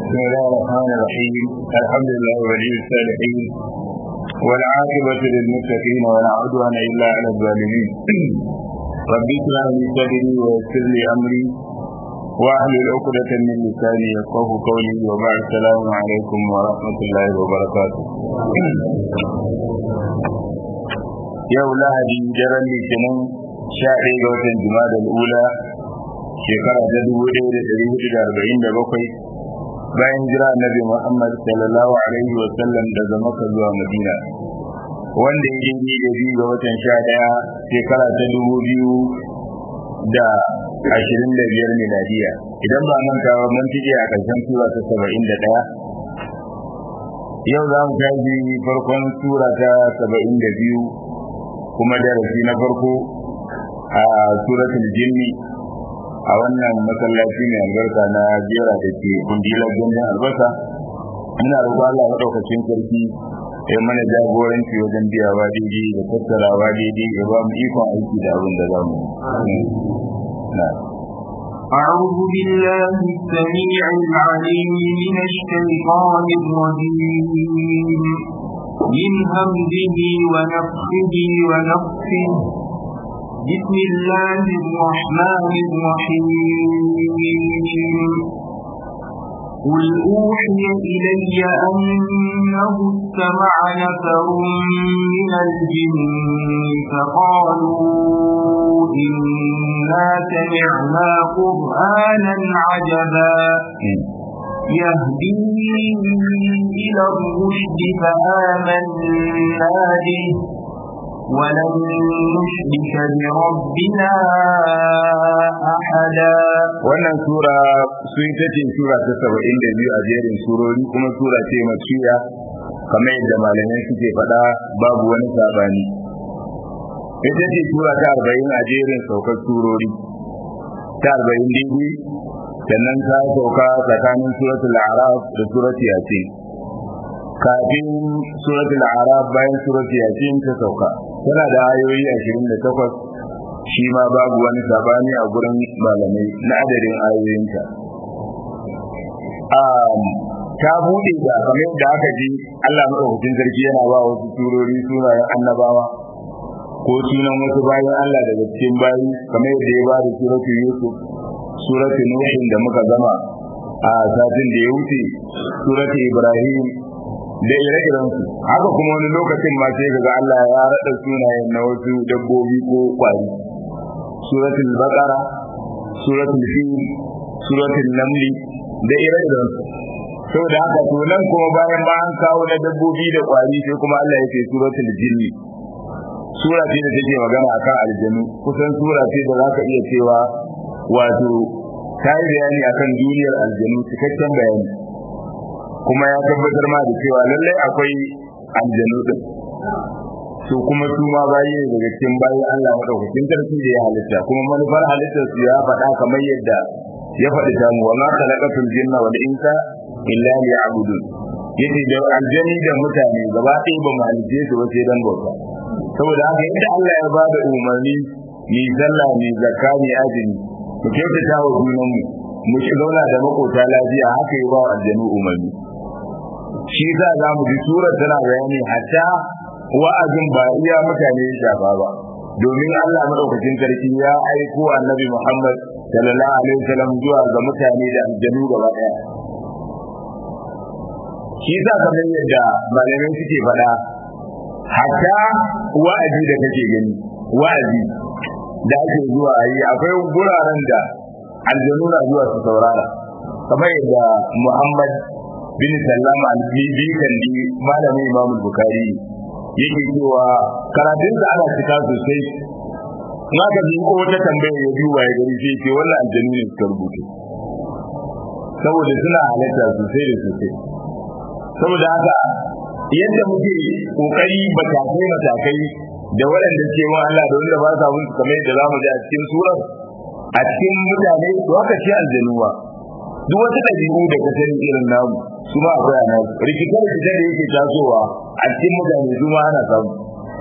بسم الله الرحمن الرحيم الحمد لله ولي الصالحين والعاقبة للمتقين ولا عدوان إلا على الظالمين ربي اشرح لي صدري ويسر لي أمري واحلل عقدة من لساني يفقه قولي وبعد السلام عليكم ورحمة الله وبركاته yau lahadi daren litinin sha ɗaya ga watan jima'a ula shekara ta dubu ɗaya da ɗari hudu da arba'in da bakwai bayan jira annabi muhammad sallallahu alaihi wa sallam daga maka zuwa madina wanda ya yi da biyu ga watan sha ɗaya shekara ta dubu biyu da ashirin da biyar miladiya idan ba manta ba mun tije a ƙarshen sura ta saba'in da ɗaya yau za mu tashi farkon sura ta saba'in da biyu kuma darasi na farko a suratul jinni a wannan masallaci mai albarka na jera da ke kundilar gandun albasa ina roƙo Allah maɗaukacin sarki ya mana jagoranci wajen biyawa daidai da tattarawa daidai ya ba mu ikon aiki da abin da za mu أعوذ بالله السميع العليم من الشيطان الرجيم من همزه ونفخه ونفخه بسم الله الرحمن الرحيم قل أوحي إلي أنه استمع نفر من الجن فقالوا إنا سمعنا قرآنا عجبا يهدي إلى الرشد فآمنا به ولن نشرك بربنا أحدا wannan sura sun ta ce sura ta saba'in da biyu a jerin surori kuma sura ce makiya kamar yadda malamai suke faɗa babu wani sabani ita ce sura ta arba'in a jerin saukar surori ta arba'in daidai sannan ta sauka tsakanin suratul araf da suratul yasin kafin suratul araf bayan suratul yasin ta sauka tana da ayoyi 28 shi ma babu wani sabani a gurin malamai na adadin ayoyinta ta bude da kamar da aka ji Allah madaukakin sarki yana ba wasu turori sunayen annabawa ko sunan wasu bayan Allah daga cikin bayi kamar yadda ya ba da suratul yusuf suratul nuhin da muka gama a satin da ya wuce suratul ibrahim da ire-irensu haka kuma wani lokacin ma sai ga Allah ya rada sunayen na wasu dabbobi ko kwari suratul baqara suratul fil suratul namli da ire-irensu saboda haka to nan kuma bayan ba an kawo na dabbobi da kwari sai kuma Allah ya ce suratul jinni sura ce da take magana akan aljanu kusan sura ce da zaka iya cewa wato ta yi bayani akan duniyar aljanu cikakken bayani kuma ya tabbatar ma da cewa lallai akwai aljanu din to kuma su ma bayi ne daga cikin bayi Allah madaukakin sarki da ya halitta kuma manufar halittar su ya faɗa kamar yadda ya faɗi ta mu wa ma khalaqatul jinna wal insa illa liya'budun yace da aljani da mutane gaba ɗaya ba mu halice su ba sai dan bauta saboda haka inda Allah ya ba da umarni ni sallah ni zakka ni azumi mu kyautata wa junan mu mu ci zauna da makota lafiya haka yi ba aljanu umarni shi za za mu ji surar tana bayani hatta wa'azin ba iya mutane ya shafa ba domin Allah madaukakin sarki ya aiko annabi Muhammad sallallahu alaihi wasallam zuwa ga mutane da aljanu gaba daya shi za kamar yadda malamai suke faɗa hatta wa'azi da kake gani wa'azi da ake zuwa a yi akwai guraren da aljanu na zuwa su saurara kamar yadda Muhammad bin Sallam al-Bibi kandi malamin Imam Bukhari yake cewa karatun da ana cika sosai na ka ji ko wata tambaya ya duba ya gari sai ce wannan aljanu ne suka rubuta saboda suna halatta sosai da sosai saboda haka yadda muke kokari matakai matakai da waɗanda ke wa Allah da wanda ba sa musu kamar yadda zamu ji a cikin surar a cikin mutane to haka ce aljanuwa duk wata ɗabi'u da ka sani irin namu su ma akwai ana rikitar rikitar da yake tasowa a cikin mutane su ma ana samu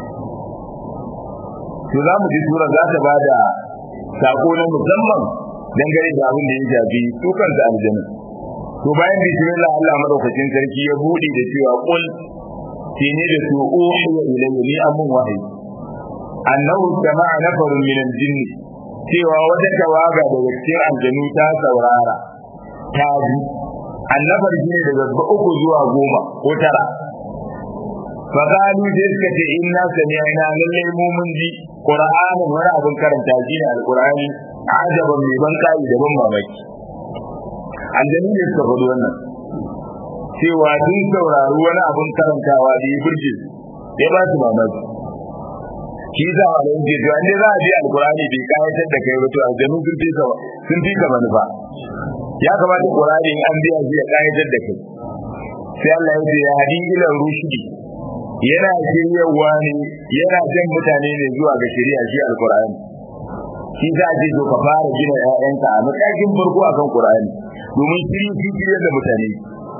to za mu ji surar za ta ba da sako na musamman dangane da abin da ya shafi su kansu aljanu to to bayan bismillah Allah madaukakin sarki ya bude da cewa qul shine da su uhiya ilayya ni amun wahayi annahu sama'a nafarun min al-jinn cewa wata tawaga daga cikin aljanu ta saurara ta ji annabar shine daga uku zuwa goma ko tara fa qalu sai suka ce inna sami'na lalle mu mun ji qur'anin wani abin karanta shi ne alqur'ani ajaban mai ban kai da ban mamaki aljanu ne suka faɗi wannan cewa sun saurari wani abin karantawa da ya burge ya ba su mamaki shi za a ran ce to an za a bi alqur'ani bai kayatar da kai ba to aljanu sun fi sun fi ka manufa ya kamata qur'ani in an biya shi ya kayatar da kai sai Allah ya ce ya hadi ila rushdi yana shiryawa ne yana jan mutane ne zuwa ga shari'a shi alqur'ani shi za a ce to ka fara gina ƴaƴanka a matakin farko akan qur'ani domin shiri shi shirya da mutane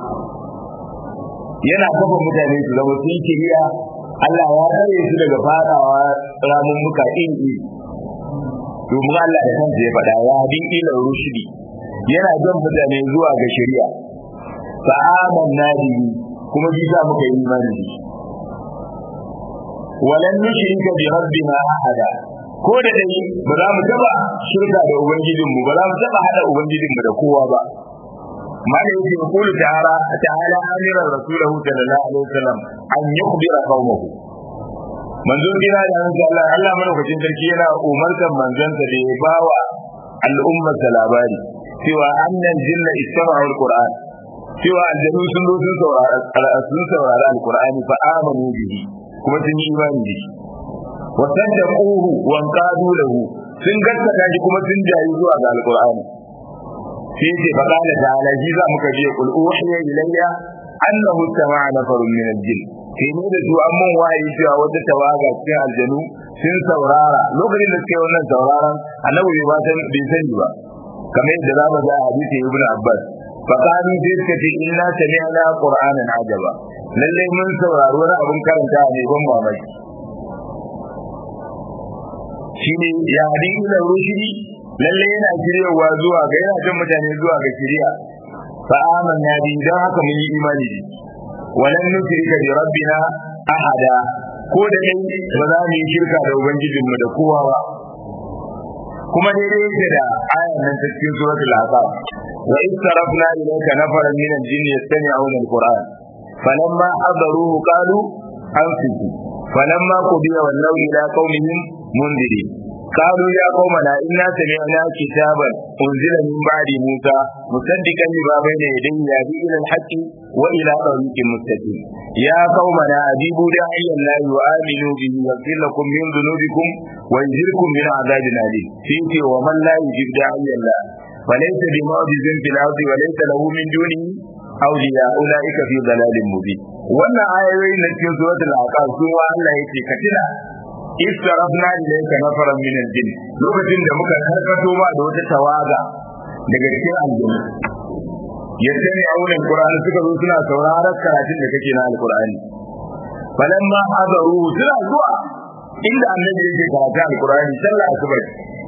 yana kafa mutane su zama sun shirya Allah ya tsare su daga fadawa ramun muka in yi domin Allah da kansa ya faɗa ya bin ila rushdi yana jan mutane zuwa ga shari'a fa amanna bihi kuma bi za muka yi imani da shi walan nushrika bi rabbina ahada ko da dai ba za mu taba shirka da ubangijin mu ba za mu taba hada ubangijin mu da kowa ba mala yake kulu ta'ala ta'ala amira rasulahu sallallahu alaihi wasallam an yukhbira qaumahu manzon kira da nan Allah Allah madaukakin sarki yana umartar manzansa da ya bawa al'ummar labari cewa annan jinna istama'u alquran cewa aljanu sun zo sun saurara sun saurara alqur'ani fa amanu bihi kuma sun yi imani da shi wa saddaquhu wa qadu lahu sun gaskata shi kuma sun jayi zuwa ga alqur'ani sai ce fa qala ta'ala shi za muka je qul uhiya ilayya annahu sama'a nafarun min al-jinn sai ne da su an mun wahayi cewa wata tawaga cikin aljanu sun saurara lokacin da suke wannan sauraron annabi bai san bai sani ba kamar yadda za mu ga a hadisi ibn abbas fa qalu sai suka ce inna sami'na qur'anan ajaba lalle mun saurari wani abin karanta ne ban mamaki shine ya hadin ila rushdi lalle yana shiryawa zuwa ga yana jan mutane zuwa ga shiriya fa amanna bi dan haka mun yi imani da walan nusrika bi rabbina ahada ko da kai ba za mu yi shirka da ubangijinmu da kowa ba kuma daidai yake da ayan nan ta cikin suratul ahzab wa in sarafna ilayka nafaran min al-jinn yastami'una al-qur'an falamma hadaruhu qalu anfiqu falamma qudiya wallaw ila qaumihim mundirin قالوا يا قومنا إنا سمعنا كتابا أنزل من بعد موسى مصدقا لما بين يديه يهدي إلى الحق وإلى طريق مستقيم يا قومنا أجيبوا داعي الله وآمنوا به يغفر لكم من ذنوبكم ويجركم من عذاب أليم فيه ومن لا يجيب داعي الله فليس بمعجز في الأرض وليس له من دونه أولياء أولئك في ضلال مبين wannan ayoyin na cikin suratul aqab sun wa Allah yake katina istarafna ilayka nafaran min al-jinn lokacin da muka karkato ba da wata tawaga daga cikin aljanna yattani auren qur'ani suka zo suna sauraron karatun da kake na alqur'ani falamma hadaru suna zuwa inda annabi yake karatu alqur'ani sallah asuba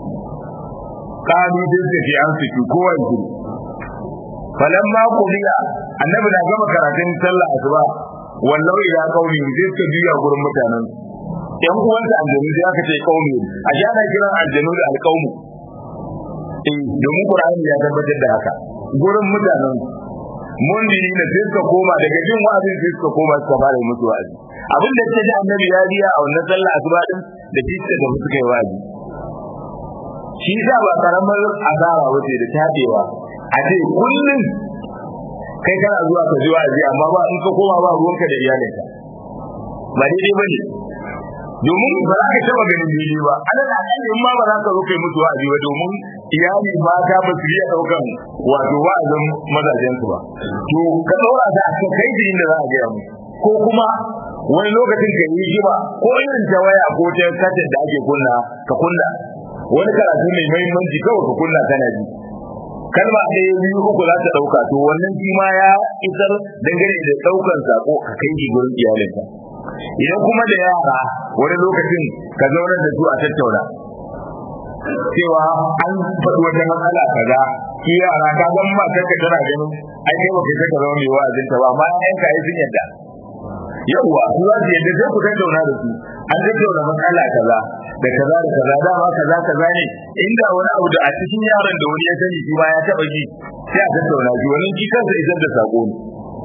kanu din da fi an fito kowa yake falamma qudiya annabi na gama karatun sallah asuba wallahu ila qaumi sai suka biya gurin mutanen yan uwansa aljanu sai aka ce qaumi a ji ana kiran aljanu da alqaumu eh domin qur'ani ya tabbatar da haka gurin mutanen mun dini da sai suka koma daga jin wa'azin sai suka koma suka fara musu wa'azi abin da ta ji annabi ya biya a wannan sallah asuba din da shi suka tafi suka yi wa'azi shi sa ba karamar asara wace da tabewa a ce kullum kai kana zuwa ka ji wa'azi amma ba in ka koma ba ruwanka da iyalinka ba daidai ba ne domin ba za ka taba ganin daidai ba ana da kan in ma ba za ka zo kai musu wa'azi ba domin iyali mata ba su iya daukan wato wa'azin mazajen su ba to ka daura ta a kai da inda za a gaya musu ko kuma wani lokacin ka yi jiba ko irin ta waya ko ta katin da ake kunna ka kunna wani karatu mai muhimmanci kawai ka kunna kana ji kalma ɗaya biyu uku za ta ɗauka to wannan shi ma ya isar dangane da ɗaukan sako a kai shi gurin iyalinka idan kuma da yara wani lokacin ka zauna da su a tattauna cewa an faɗi wata matsala kaza su yara ka ga ma kanka tana ganin ai kai ba kai ka zama mai wa'azin ta ba amma ƴan ka yi sun yadda yawwa su za su yadda sai ku tattauna da su an tattauna matsala kaza da kaza da kaza dama kaza kaza ne inda wani abu da a cikin yaron da wani ya sani shi ma ya taɓa ji sai a tattauna shi wani shi kansa isar da sako ne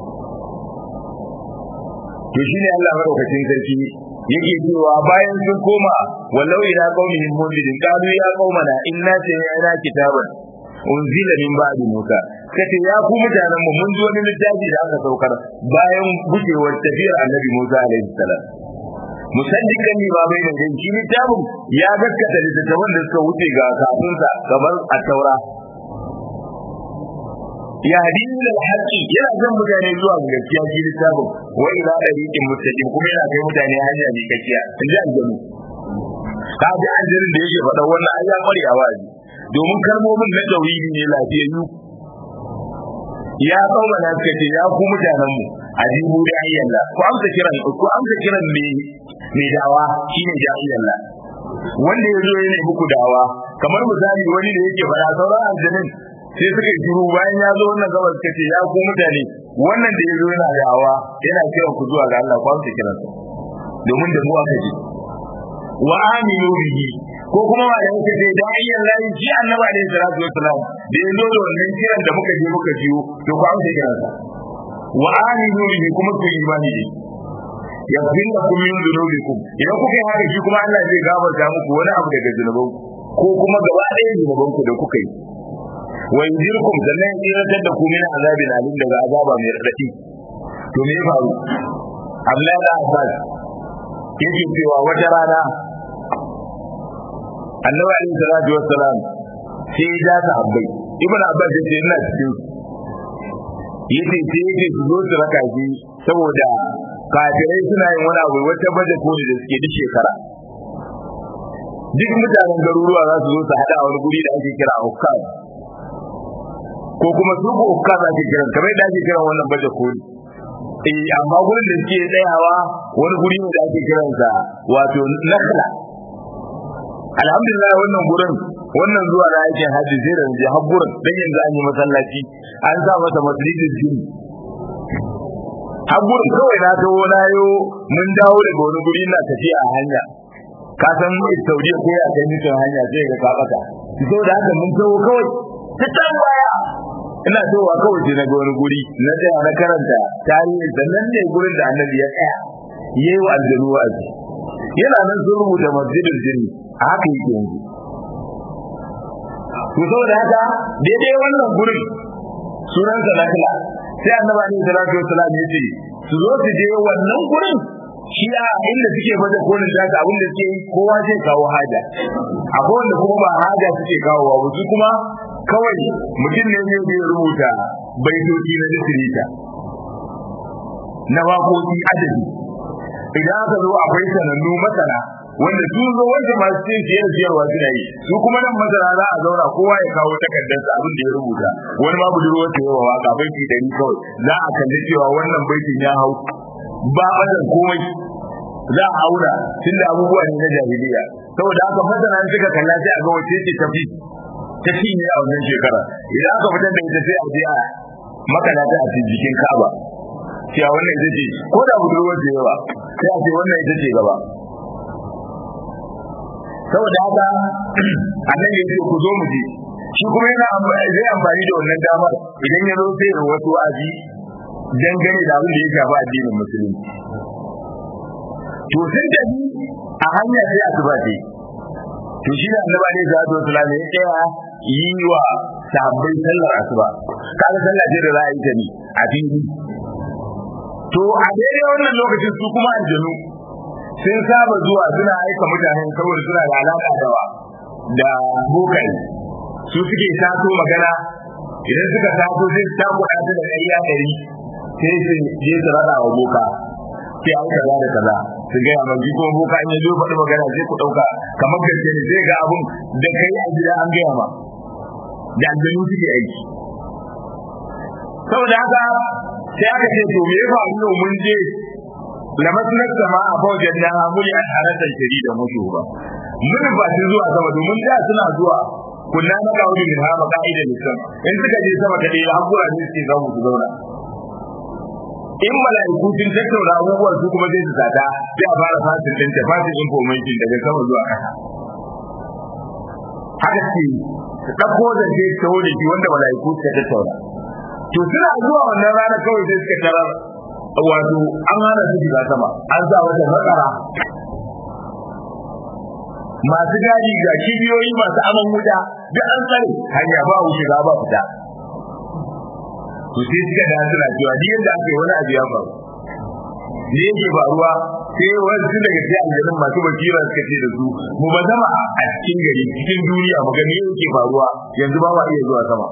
to shine Allah madaukakin sarki yake cewa bayan sun koma wallau ila qaumihim mundirin qalu ya qaumana inna sami'na kitaban unzila min ba'di musa kace ya ku mutanen mu mun ji wani littafi da aka saukar bayan gujewar tafiyar annabi musa alaihi salam musaddiqan ni babai da shi littafin ya gaskata littattafan da suka wuce ga kafinsa kamar a taura ya hadini da haƙƙi yana zan mutane zuwa ga gaskiya shi littafin wa ila dariqin mustaqim kuma yana kai mutane hanya ne gaskiya in ji aljanu ka ji aljanin da yake faɗa wannan ai ya kware a wa'azi domin kalmomin na tauhidi ne lafiyayyu ya kauma na suka ce ya ku mutanen mu ajibu da ayyalla ku amsa kiran ku amsa kiran me me dawa shine da ayyalla wanda ya zo yana muku dawa kamar misali wani da yake faɗa sauran aljanin sai suka yi shiru bayan ya zo wannan gabas suka ce ya ku mutane wannan da ya zo yana dawa yana kiran ku zuwa ga Allah ku amsa kiransa domin da mu aka ji wa aminu bihi ko kuma ma da yake ce da ayyan lahi shi annabi alaihi salatu wassalam da ya zo da wannan kiran da muka je muka jiyo to ku amsa kiransa wa aminu bihi kuma ku yi imani da yaghfir lakum min dhunubikum idan kuka yi haka shi kuma Allah zai gafarta muku wani abu daga zunuban ko kuma gaba ɗaya zunuban ku da kuka yi wa yujirkum sannan ya tsiratar da ku min azabin alim daga azaba mai radadi to me ya faru Abdullahi da Abbas yake cewa wata rana annabi alaihi salatu wassalam sai ya ja sahabbai ibn abbas ya ce ina cikin yace sai yake su zo su raka shi saboda kafirai suna yin wani abu wata baje koli da suke duk shekara duk mutanen garuruwa za su zo su hada a wani guri da ake kira Ukkad ko kuma su ko Ukkad ake kiran kamar yadda ake kiran wannan baje koli eh amma gurin da suke tsayawa wani guri ne da ake kiransa wato Nakhla alhamdulillah wannan gurin wannan zuwa na aikin hajji sai da je har gurin dan yanzu an yi masallaci an sa masa masjidin jini har gurin kawai na tawo na yo mun dawo daga wani guri na tafiya a hanya ka san Saudiya ko ya kai mutum hanya sai ga ka baka so da haka mun tawo kawai ta tambaya ina towa kawai sai na ga wani guri na tsaya na karanta tarihi sannan ne gurin da annabi ya tsaya yayi wa aljanu wa'azi yana nan sun rubuta masjidin jini a haka yake yanzu to saboda haka daidai wannan gurin sunan sa nakla sai annabi ne sallallahu alaihi wasallam ya ce su zo su je wannan gurin shi a inda suke baje kolin da ka abin da suke yi kowa zai kawo haja akwai wanda kuma ba haja suke kawo ba su kuma kawai mutum ne zai rubuta baitoci na litirita na waƙoƙi adadi idan aka zo akwai sanannu masana wanda su zo wanda masu cin siyar siyarwa suna yi su kuma nan masana za a zauna kowa ya kawo takardarsa abin da ya rubuta wani ma budurwar ta yawa waka baiti dari kawai za a kalli cewa wannan baitin ya hau ba badan komai za a aura tunda abubuwa ne na jahiliya saboda haka masana suka kalla sai a ga wace ce tafi ta ci ne a wannan shekara idan aka fitar da ita sai a je a makala ta a jikin Ka'aba cewa wannan ita ce ko da budurwar da yawa sai a ce wannan ita ce gaba saboda haka annabi ya ce ku zo mu je shi kuma yana zai amfani da wannan damar idan ya zo sai ya wasu wa'azi dangane da abin da ya shafi addinin musulunci to sun tafi a hanya sai asuba ce to shi da annabi ne za ta wasu ya tsaya yi wa sabbin sallar asuba kaga sallah ce da za a yi ta ne a fili to a daidai wannan lokacin su kuma aljanu sun saba zuwa suna aika mutanen saboda suna da alaka da da bokai su suke taso magana idan suka taso sai su tako da da ƙarya ɗari sai su je su rada wa boka sai an kaza da kaza su gaya ma ji kuma boka in ya zo faɗi magana sai ku ɗauka kamar gaske ne sai ga abun da kai a gida an gaya ma da aljanu suke aiki saboda haka sai aka ce to me ya faru yau mun je lamasnar sama a fawajen na muli a haratan shari da mutu ba mun ba su zuwa sama domin da suna zuwa kunna na kawo min ha ma ka'ida lisan in suka je sama ka dai hakura ne suke zamu su zauna in mala'iku sun tattauna abubuwan su kuma zai su sata sai a fara fasin din ta fasin information daga sama zuwa kasa haka ce su ɗauko da ke taho da shi wanda mala'iku suka tattauna to suna zuwa wannan rana kawai sai suka tarar wato an hana su shiga sama an sa wata matsara masu gadi ga kibiyoyi masu aman wuta duk an tsare hanya ba wuce ba fita to sai suka da suna cewa ni yadda aka yi wani abu ya faru ne yake faruwa sai wasu daga cikin aljanun masu basira suka ce da su mu ba zama a cikin gari cikin duniya mu gani yake faruwa yanzu ba ma iya zuwa sama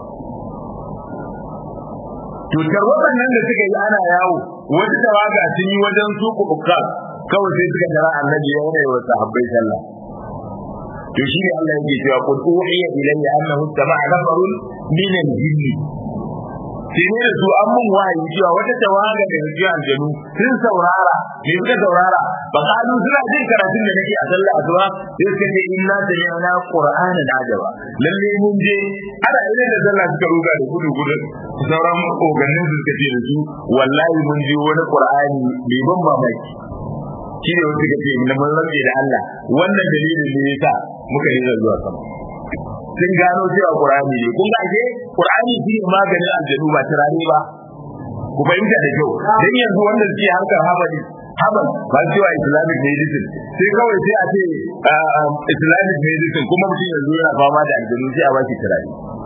cutar waɗannan da suka yi ana yawo wata tawaga sun yi wajen su kuɓuka kawai sai suka jira annabi ya yi wa sahabbai sallah to shi ne Allah yake cewa qul uhiya ilayya annahu sama'a nafarun min al-jinni sai ne da su an mun wahayi cewa wata tawaga da yanzu aljanu sun saurara ne suka saurara ba kalu suna jin karatun da nake a sallah asuba sai suka ce inna sami'na qur'anan ajaba lalle mun je ana idan da sallah suka ruga da gudu gudu sauran ogannin su suka ce da su wallahi mun je wani qur'ani bai ban mamaki shi ne wasu kace na mun rantse da Allah wannan dalilin ne yasa muka yi zuwa sama sun gano cewa Qur'ani ne kun ga Qur'ani shi ne maganin aljanu ba turare ba ku fahimta da kyau dan yanzu wanda suke harkar habali habal ba cewa islamic medicine sai kawai sai a ce islamic medicine kuma mutum yanzu yana fama da aljanu sai a ba shi turare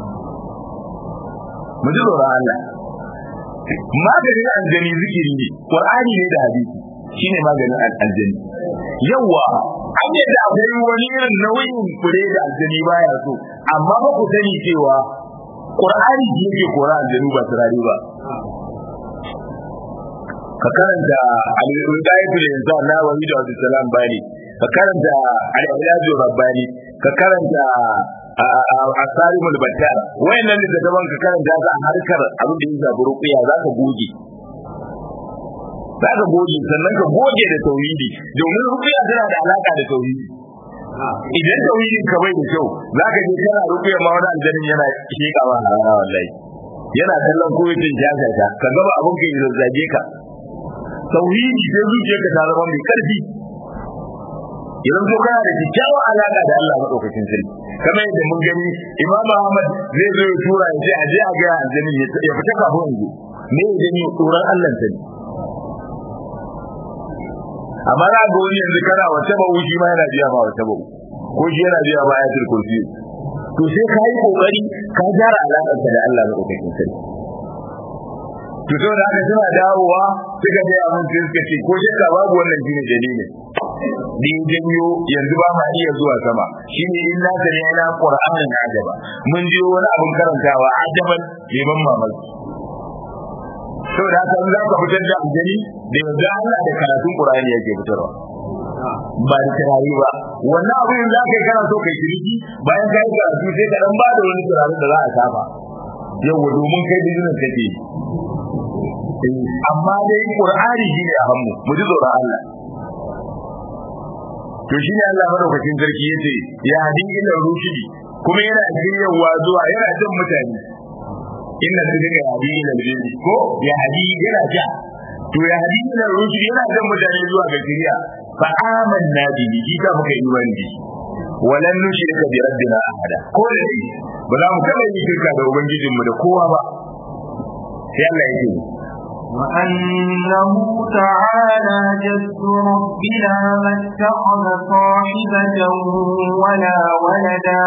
mu ji tsoron Allah maganin aljani zikiri ne Qur'ani ne da hadisi shine maganin aljani yawa an yi da akwai wani irin nauyin fure da aljani baya so amma ba ku sani cewa qur'ani shi yake kora aljani ba turare ba ka karanta al-widayatul insan na wahid wa salam bani ka karanta al-ilaju rabbani ka karanta asarimul battar wayannan da daban ka karanta za a harkar abin da ya zabi ruqiya za ka goge za ka goge sannan ka goge da tauhidi domin ruqiya tana da alaka da tauhidi idan tauhidin ka bai da kyau za ka je kana ruqiya ma wani aljannin yana shekawa a rana wallahi yana kallon kowace jazata ka gaba abin ka yi zazzage ka tauhidi sai zuciyarka ta zama mai karfi idan so kana da kyakkyawar alaka da Allah madaukakin sarki kamar yadda mun gani Imam Ahmad zai zo ya tura ya ce a je a ga aljanni ya fita kafin yanzu me ya gani tsoron Allah ta ne amma na ga wani yanzu kana wata bawu shi ma yana biya ma wata bawu ko shi yana biya ma ayatul kursi to sai ka yi kokari ka gyara alakar da Allah madaukakin sarki to saboda haka suna dawowa suka je abin sai suka ce ko shakka babu wannan shine dalilin din janyo yanzu ba ma iya zuwa sama shine in na sani yana qur'anin ajaba mun je wani abin karantawa ajaban bai ban mamaki saboda haka in za ka fitar da aljani da yanzu Allah da karatun qur'ani yake fitarwa ba da turare ba wannan abin za ka yi kana so kai kiriki bayan ka yi karatu sai ka dan ba da wani turare da za a shafa yau domin kai business kake amma dai qur'ani shine a hannu mu ji tsoron Allah to shine Allah madaukakin sarki yace ya hadi ila rushidi kuma yana shiryawa zuwa yana jin mutane inna sirri hadi ila rushidi ko ya hadi yana ja to ya hadi ila rushidi yana jin mutane zuwa ga shiriya fa amanna bihi shi ka muka yi wani walan nushrika bi rabbina ahada ko da dai ba za mu taba yi shirka da ubangijinmu da kowa ba sai Allah yake وأنه تعالى جد ربنا ما اتخذ صاحبة ولا ولدا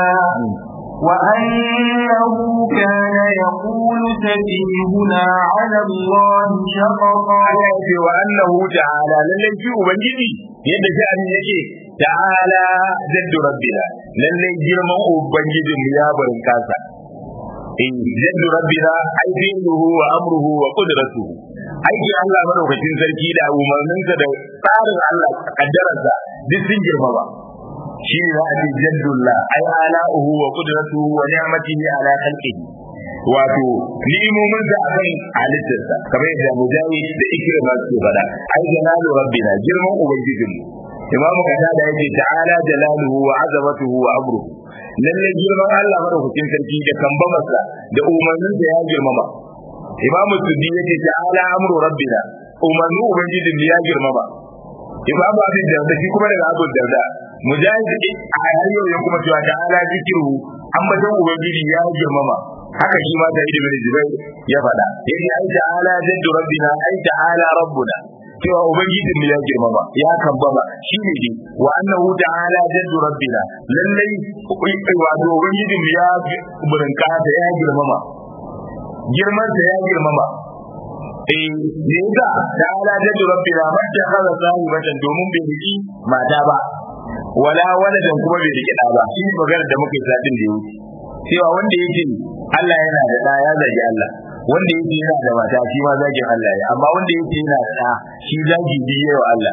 وأنه كان يقول سفيهنا على الله شططا وأنه تعالى لن يجي أبنجي يد شأن يجي تعالى جد ربنا لن يجي من أبنجي يا بركاسا in jaddu rabbina ai fi'luhu wa amruhu wa qudratuhu aiki Allah madaukakin sarki da umarninsa da tsarin Allah kaddararsa duk sun girma ba shi ne za a ce jaddullah ai ala'uhu wa qudratuhu wa ni'matihi ala khalqihi wato ni'imomin da akan halittarsa kamar yadda mujahid da ikrama su faɗa ai jalalu rabbina girman ubangijinmu imam qatada yake ta'ala jalaluhu wa azamatuhu wa amruhu lalle girman Allah madaukakin sarki da kambamarsa da umarnin da ya girmama imam suddi yake ta'ala amru rabbina umarnin ubangijin ya girmama imam abin da shi kuma daga abu darda mujahid a hayo ya kuma cewa ta'ala zikru ambaton ubangiji ya girmama haka shi ma da ibn zubair ya faɗa yace ai ta'ala jaddu rabbina ai ta'ala rabbuna cewa ubangijin mu ya girmama ya kambama shi ne dai wa annahu ta'ala jaddu rabbina lallai wato ubangijin mu ya burinka da ya girmama girman da ya girmama eh ne yasa ta'ala jaddu rabbina mata kaza sahibatan domin bai riki mata ba wala waladan kuma bai riki da ba shi magana da muke sadin da yake cewa wanda yake Allah yana da da ya zagi Allah wanda yake yana da mata shi ma zagin Allah ya amma wanda yake yana da da shi zagi biye wa Allah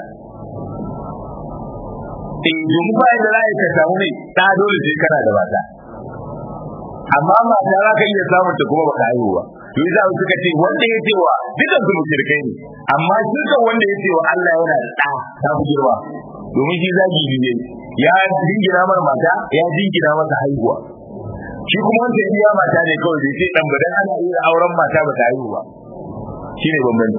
eh domin ba da za ka samu ne da dole sai kana da mata amma mata za ka iya samun ta kuma baka haihu ba to yasa suka ce wanda yake wa dukan su mushrikai ne amma dukan wanda yake wa Allah yana da da ta fi girma domin shi zagi biye ya jingina mar mata ya jingina masa haihuwa shi kuma wanda ya biya mata ne kawai da sai dan badan ana iya auren mata ba ta haihu ba shi ne bambanci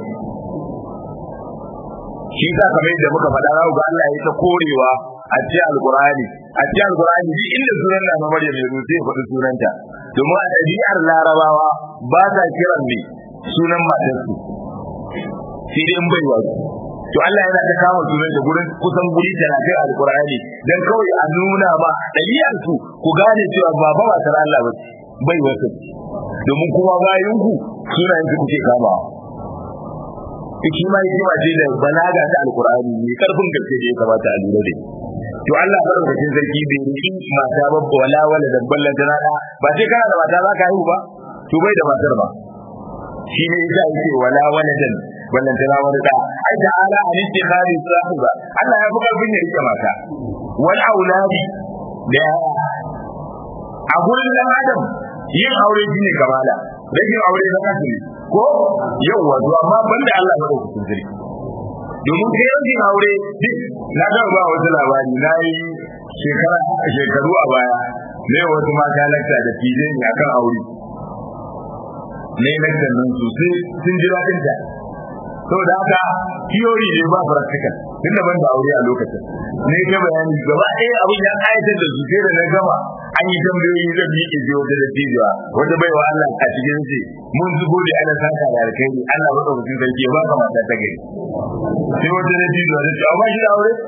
shi sa kamar yadda muka faɗa za ga Allah ya ta korewa a cikin alqur'ani a cikin alqur'ani duk inda sunan na Maryam ya zo sai faɗi sunanta domin a ɗabi'ar larabawa ba sa kiran ne sunan matarsu sai dai in bai wa to Allah yana ta kama sunan da gurin kusan guri talatin a alqur'ani dan kawai a nuna ba ɗabi'ar su ku gane cewa ba ba matar Allah ba bai wasu domin kuma bayan ku sunayen su kuke kamawa shi ma yi ce da balaga ta alqur'ani ne karfin gaske da ya kamata a lura da to Allah madaukakin sarki bai riki mata ba wala wala da ballan tana da ba sai kana da mata za ka haihu ba to bai da matar ba shi ne yasa yake wala waladan ballan tana wani da ai da ala an istikhari sahiba Allah ya fi karfin ya rike mata wal auladi da yaya a gurin dan adam yin aure shine kamala rashin aure na kasu ko yawa to amma banda Allah madaukakin sarki domin kai yankin aure duk na ga ba wasu labari na yi shekara shekaru a baya ne wasu mata lakta da fije ne akan aure ne lakta nan sosai sun ji daɗin ta saboda haka theory ne ba practical tun da ban da aure a lokacin ne ga bayani gaba ɗaya abin ya ƙayatar da su sai da na gama an yi tambayoyi zan yi ke wata da tijuwa wata baiwa Allah a cikin ce mun zubo da ana saka da alkhairi Allah ba ɗaukacin sarki ba ka mata ta gari sai wata da tijuwa da ce a ba shi da aure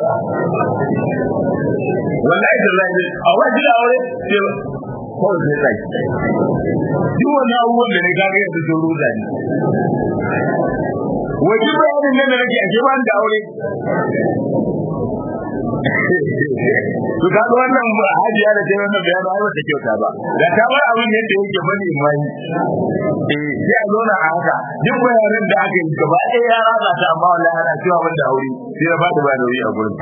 wallahi da lai a ba shi da aure kawai sai sai duk wani abubuwan da ne kaga yanzu sun ruda ne wajen bayanin nan da nake a ke ban da aure to ka ga wannan hajiya da tayi wannan bayanin ai bata kyauta ba da ta bar abin yadda yake bane mai eh sai a zo na haka duk bayanan da aka yi gaba ɗaya ya rasa ta amma wallahi ana cewa ban da aure sai ya bada ba da wuri a gurin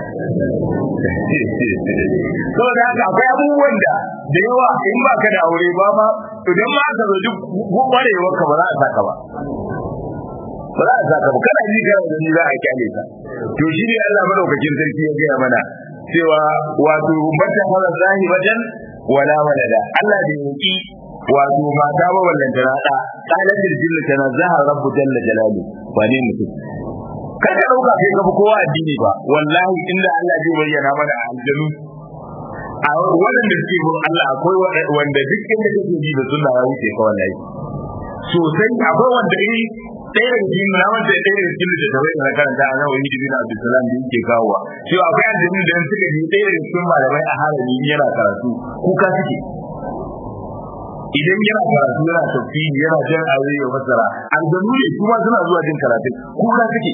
to da haka akwai abubuwan da da yawa in ba ka da aure ba ma idan ma ka zo duk kwarewar ka ba za a saka ba ba za a saka ba kana ji kana da ni za a kyale ka to shi ne Allah madaukakin sarki ya gaya mana cewa wato mata fara zahibatan wala walada Allah da yaki wato mata ba wallan ta rada qalat jinna tanazzaha rabbu jalla jalalu wane mutum kada dauka kai ka kowa addini ba wallahi inda Allah zai bayyana mana aljanu a waɗanda suke bin Allah akwai wanda duk inda kake ji da sunna ya wuce ka wallahi sosai akwai wanda yi ɗaya daga cikin na wanda ɗaya daga cikin da tabai na karanta a nan wani dibina Abdulsalam da yake kawowa cewa akwai aljanu da suka ji ɗaya daga cikin malamai a harami yana karatu kuka suke idan yana karatu yana tafsiri yana jan aure ya fassara aljanu ne kuma suna zuwa jin karatu kuka suke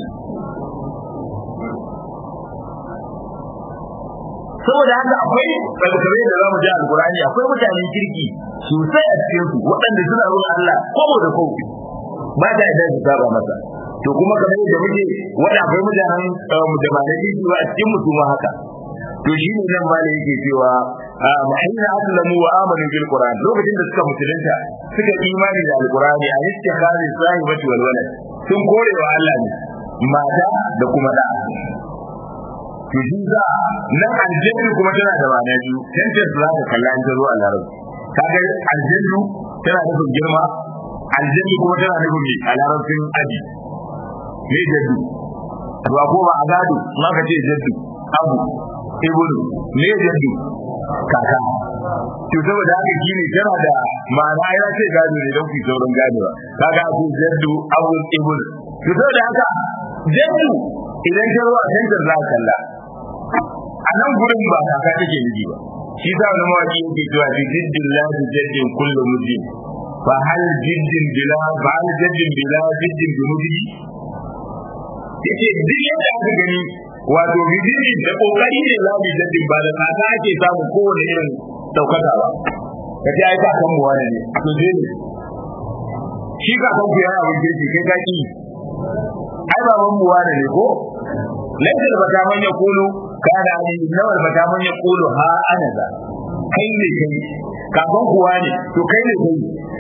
saboda haka akwai kalkare da zamu ji alqur'ani akwai mutanen kirki sosai a cikin su waɗanda suna ruwan Allah kobo da kobo ba da idan su saba masa to kuma kamar yadda muke wanda akwai mutanen da ba da kirki ba a cikin mu kuma haka to shi ne nan malai yake cewa ma'ina aslamu wa amanu bil qur'an lokacin da suka musulunta suka imani da alqur'ani a istikhari sahibati wal walad sun kore wa Allah ne mata da kuma da to shi za nan aljannu kuma tana da ma'ana biyu tantar za ka kalla in ta zo a larabci kaga aljannu tana nufin girma aljannu kuma tana nufin me a larabcin aji me jaddu to ko ba a gado ma ka ce jaddu abu ibnu me jaddu kaka to saboda haka shine tana da ma'ana ya ce gado ne don ku sauran ganewa kaga ku jaddu abu ibnu to saboda haka jaddu idan ta zo a tantar za ka kalla a nan gurin ba kaka take miji ba shi sa wani mawaki yake cewa bi jiddin la bi jaddin kullu mujin fa hal jiddin bila fa hal jaddin bila jiddin bi mujin yace duk yadda aka gani wato bi jiddin da kokari ne la bi jaddin ba da kaka ake samu kowane irin daukaka ba kace ai kakan mu wani ne to dai ne shi kakan ku yana abin girki kai ka ki ai baban mu wani ne ko laifin da bata manya kulu kana ali nawal bata manya kulu ha ana za kai ne kai kafin kuwa ne to kai ne kai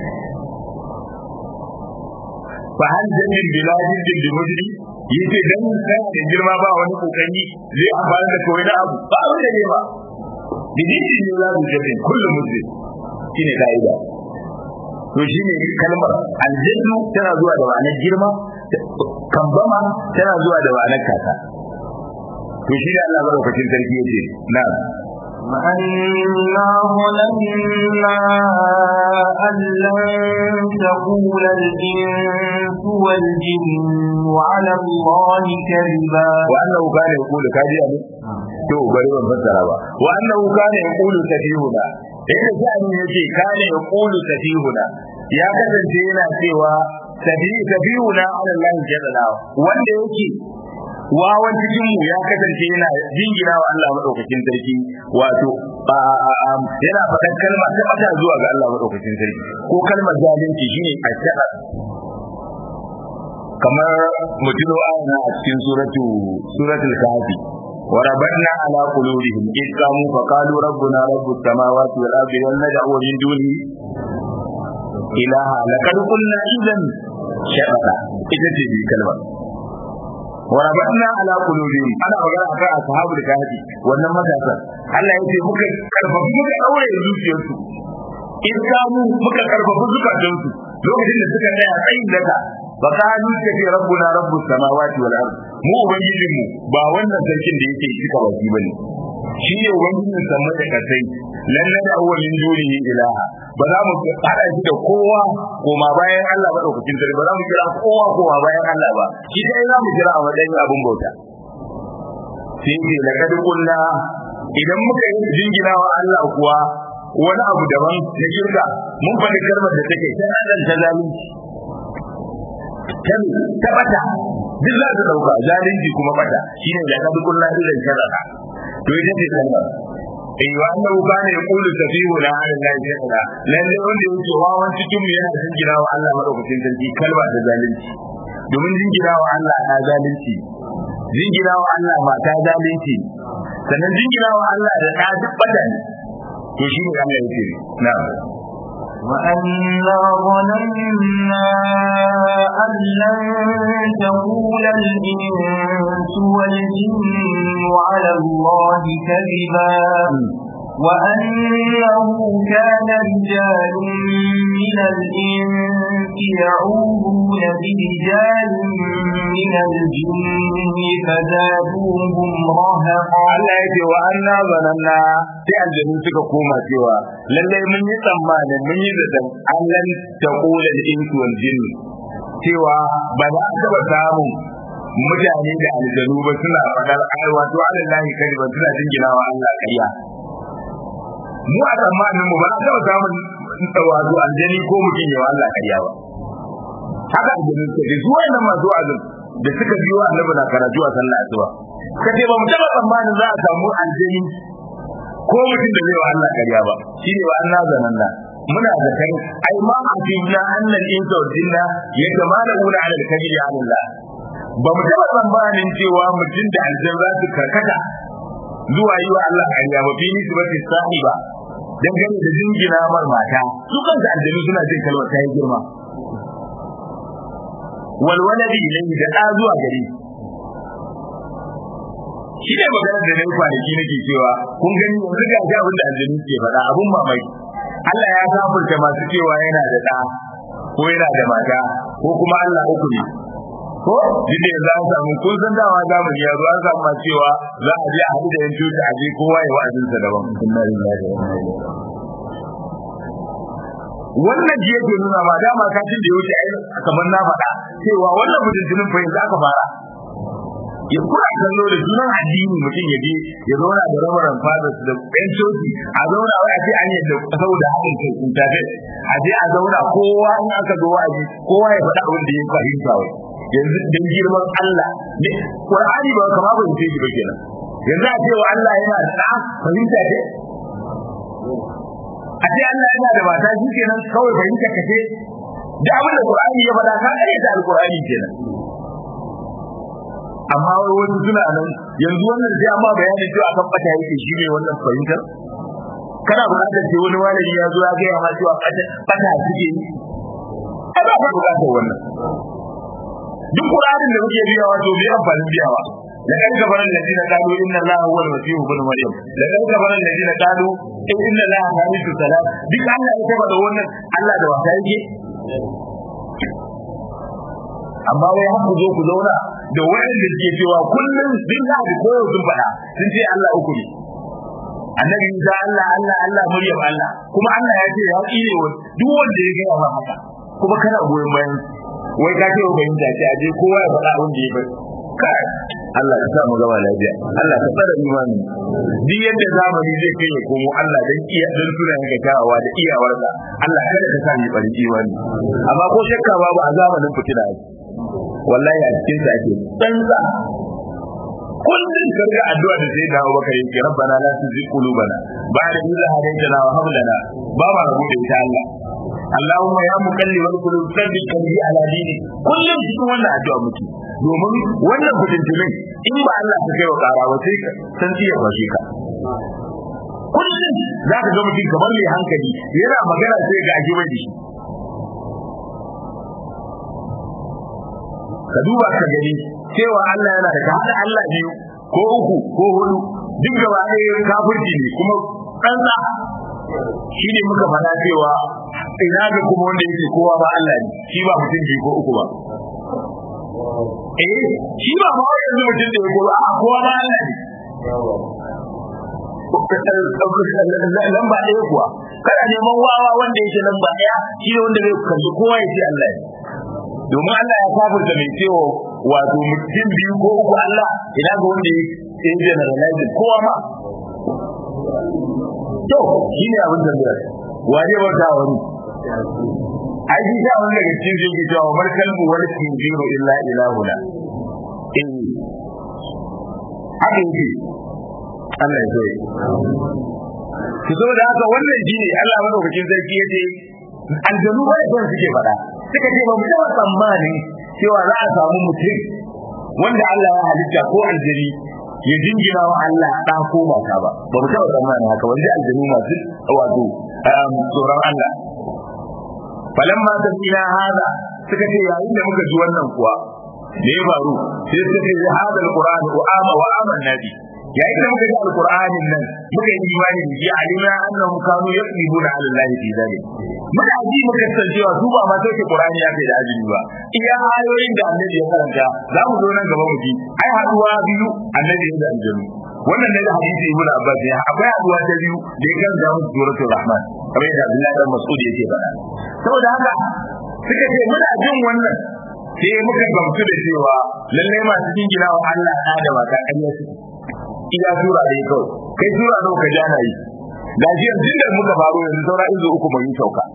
fa hal jannin biladin din bi mujri yace dan kana da girma ba wani kokari zai amfana da kawai da abu ba wanda ne ba bidin ne za su jannin kullu mujri shine kaida to shine kalmar aljannu tana zuwa da ma'anar girma kambama tana zuwa da ma'anar kasa to shi Allah madaukakin sarki yace na وأنا ظننا أن لن تقول الإنس والجن على الله كذبا وأنه كان يقول كاجي أبو to bari ban fassara ba wa annahu kana yaqulu safihuna inda sha'ani yake kana yaqulu safihuna ya kasance yana cewa safihuna ala Allah jalla wanda yake wawan cikin mu ya kasance yana jingina wa Allah madaukakin sarki wato yana faɗan kalma ta bata zuwa ga Allah madaukakin sarki ko kalmar zalunci shine ashara kamar mutuno ana a cikin suratu suratul kahfi وربطنا على قلوبهم إذ قاموا فقالوا ربنا رب السماوات والأرض ولن ندعو من دونه إلها لقد قلنا إذا شططا إذا تجي كلمة وربطنا على قلوبهم انا magana akan ashabul kahfi wannan matasan Allah yace muka karfafa muka daure zuciyarsu in kamu muka karfafa zukatansu lokacin da suka tsaya tsayin daga ba ka nuke ce rabbuna rabbus samawati wal ard mu ubangijin mu ba wannan sarkin da yake cika baki bane shi ne ubangijin sama da kasai lalle da awwalin dunihi ilaha ba za mu hada shi da kowa koma bayan Allah ba daukakin sarki ba za mu kira kowa koma bayan Allah ba shi dai za mu kira a matsayin abun bauta sai ce laqad qulna idan muka yi jingina wa Allah kuwa wani abu daban na shirka mun faɗi kalmar da take ta dan ta zalunci ta ta bata duk za ta dauka zalunci kuma bata shine da laqad qulna idan sharaka to ita ce kalmar eh wa annahu kana yaqulu safihu la ala allahi shay'a lalle wanda yake wawan cikin mu yana jingina wa Allah madaukakin sarki kalma da zalunci domin jingina wa Allah na zalunci jingina wa Allah mata zalunci sannan jingina wa Allah da ta duk bada ne to shi ne Allah yake na'am وأنا ظننا أن لن تقول الإنس والجن على الله كذبا وأنه كان رجال من الإنس يعوذون برجال من الجن فزادوهم رهقا Allah ya ce wa anna zananna sai aljanu suka koma cewa lalle mun yi tsammanin mun yi zaton allan taqula al-insu wal jinn cewa ba za a taba samun mutane da aljanu ba suna fadar ai wato alallahi kadi ba suna jinginawa Allah kariya mu a tsammanin mu ba a taba samun wato aljani ko mutum yawa Allah kariya ba haka aljanu suka ce zuwa nan masu azum da suka biyo annabi na karatu a sallah asuba ka ce ba mu taba tsammanin za a samu aljani ko mutum da zai wa Allah kariya ba shine wa Allah zanan da muna da kai ai ma a fibna annal insa wal jinna yatamaluna ala al-kabiri ala Allah ba mu taba tsammanin cewa mutum da aljan za su karkata zuwa yi wa Allah kariya ba fi nisbati sahiba dangane da jingina mar mata su kansu aljanu suna jin kalmar ta yi girma walwaladi ilayhi da ɗa zuwa gare shi ne magana da na yi kwanaki nake cewa kun gani yanzu ga shi abin da aljanu ke faɗa abun mamaki Allah ya kafurta masu cewa yana da ɗa ko yana da mata ko kuma Allah uku ne ko duk da yanzu an samu kun san dawa zamani ya zo an samu masu cewa za a je a haɗu da yan cuta a je kowa ya wa'azinsa daban inna lillahi wa inna ilaihi wannan ji yake nuna ma dama kafin da ya wuce ai kamar na faɗa cewa wannan mutuntunin fa yanzu aka fara ya kura kallo da sunan addini mutum ya je ya zauna da rabaran fathers da ɗan coci a zauna wai a ce an yadda saboda haɗin kai in tafe a je a zauna kowa in aka zo wa'azi kowa ya faɗa abin da ya fahimta wai yanzu dan girman Allah ne Qur'ani ba kama ba ce shi ba kenan yanzu a ce wa Allah yana da fahimta ce a ce Allah yana da mata shi kenan kawai fahimta ka ce da abin da Qur'ani ya faɗa ka kare da Al-Qur'ani kenan amma wai wasu suna nan yanzu wannan sai amma bayanin cewa kan fata yake shi ne wannan fahimtar kana buƙatar ce wani malami ya zo ya gaya ma cewa fata suke yi ai ba ka buƙatar wannan duk Qur'anin da muke biyawa to bai amfanin biyawa لقد كفر الذين قالوا ان الله هو المسيح ابن مريم لقد كفر الذين قالوا ان الله ثالث ثلاث duk Allah ya tabbata wannan Allah da wata yake amma wai har ku zo ku zauna da wayanda suke cewa kullum din da ko sun faɗa sun ce Allah uku ne annabi Isa Allah Allah Allah Maryam Allah kuma Allah ya ce ya tsire wa duk wanda ya ga ba haka kuma kana goyon bayan wai ka ce wa bayin da ce aje kowa ya faɗa wanda ya bai kai Allah ya sa mu gaba lafiya Allah ka tsara imani duk yadda zamani zai kai ya komo Allah dan iya dan suna yanka kyawawa da iyawarsa Allah kada ka sa ni bari imani amma ko shakka babu a zamanin fitina yake wallahi a cikin sa ake tsantsa kullum karga addu'a da sai dawo baka yake rabbana la tuzigh qulubana ba'da idh hadaytana wa hab lana ba ma rabu da ita Allah Allahumma ya muqallibal qulub thabbit qalbi ala dinik kullum cikin wannan addu'a muke domin wannan fitintunin in ba Allah ta kai wa kara ba sai san ya kwashe ka kullum za ka ga mutum kamar mai hankali yana magana sai ga aji mai shi ka duba ka gani cewa Allah yana da ka hada Allah biyu ko uku ko hudu duk gaba ɗaya kafirci ne kuma ɗansa shi ne muka fara cewa ina ga kuma wanda yake kowa ba Allah ne shi ba mutum biyu ko uku ba eh shi ba ma yanzu mutum da ya ko a kowa ba Allah ne lamba ɗaya kuwa kana neman wawa wanda yake lamba ɗaya shi ne wanda zai kalli kowa ya ce Allah ne domin Allah ya kafirta mai cewa wato mutum biyu ko uku Allah ina ga wanda ya yi generalizing kowa ma to shi ne abin da waje wata wani ai shi ta wani daga cikin zai ke cewa mar kalbu wani kinjiro illa ilahuna in haka yake Allah ya zoye ku zo da haka wannan shi ne Allah madaukakin sarki ya ce aljanu ba da suke faɗa suka ce ba mu taɓa tsammanin cewa za a samu mutum wanda Allah ya halitta ko aljani ya jingina wa Allah ɗa ko mata ba ba mu taɓa tsammanin haka wanda aljanu masu wato tsoron Allah falamma tasina hada suka ce yayin da muka ji wannan kuwa me ya faru sai suka ce hada alquran wa ama wa amanna bi yayin da muka ji alqur'anin nan muka yi imani da shi alima annahum kanu yaqibuna ala allahi fi dhalik muna ji muka san cewa su ba ma sai qur'ani ya kai da ajini ba iya ayoyin da annabi ya karanta za mu zo nan gaba mu ji ai haduwa biyu annabi da aljanu wannan ne da hadisi ibnu abbas ya akwai haduwa ta biyu da ya kan zamu suratul rahman kamar yadda abdullahi dan mas'ud yake faɗa saboda haka suka ce muna jin wannan sai muka gamsu da cewa lallai masu jingina wa Allah ɗa da mata ƙarya su iya sura da ya kawai kai sura nawa ka jana yi da shi yanzu da muka faru yanzu saura izo uku mai sauka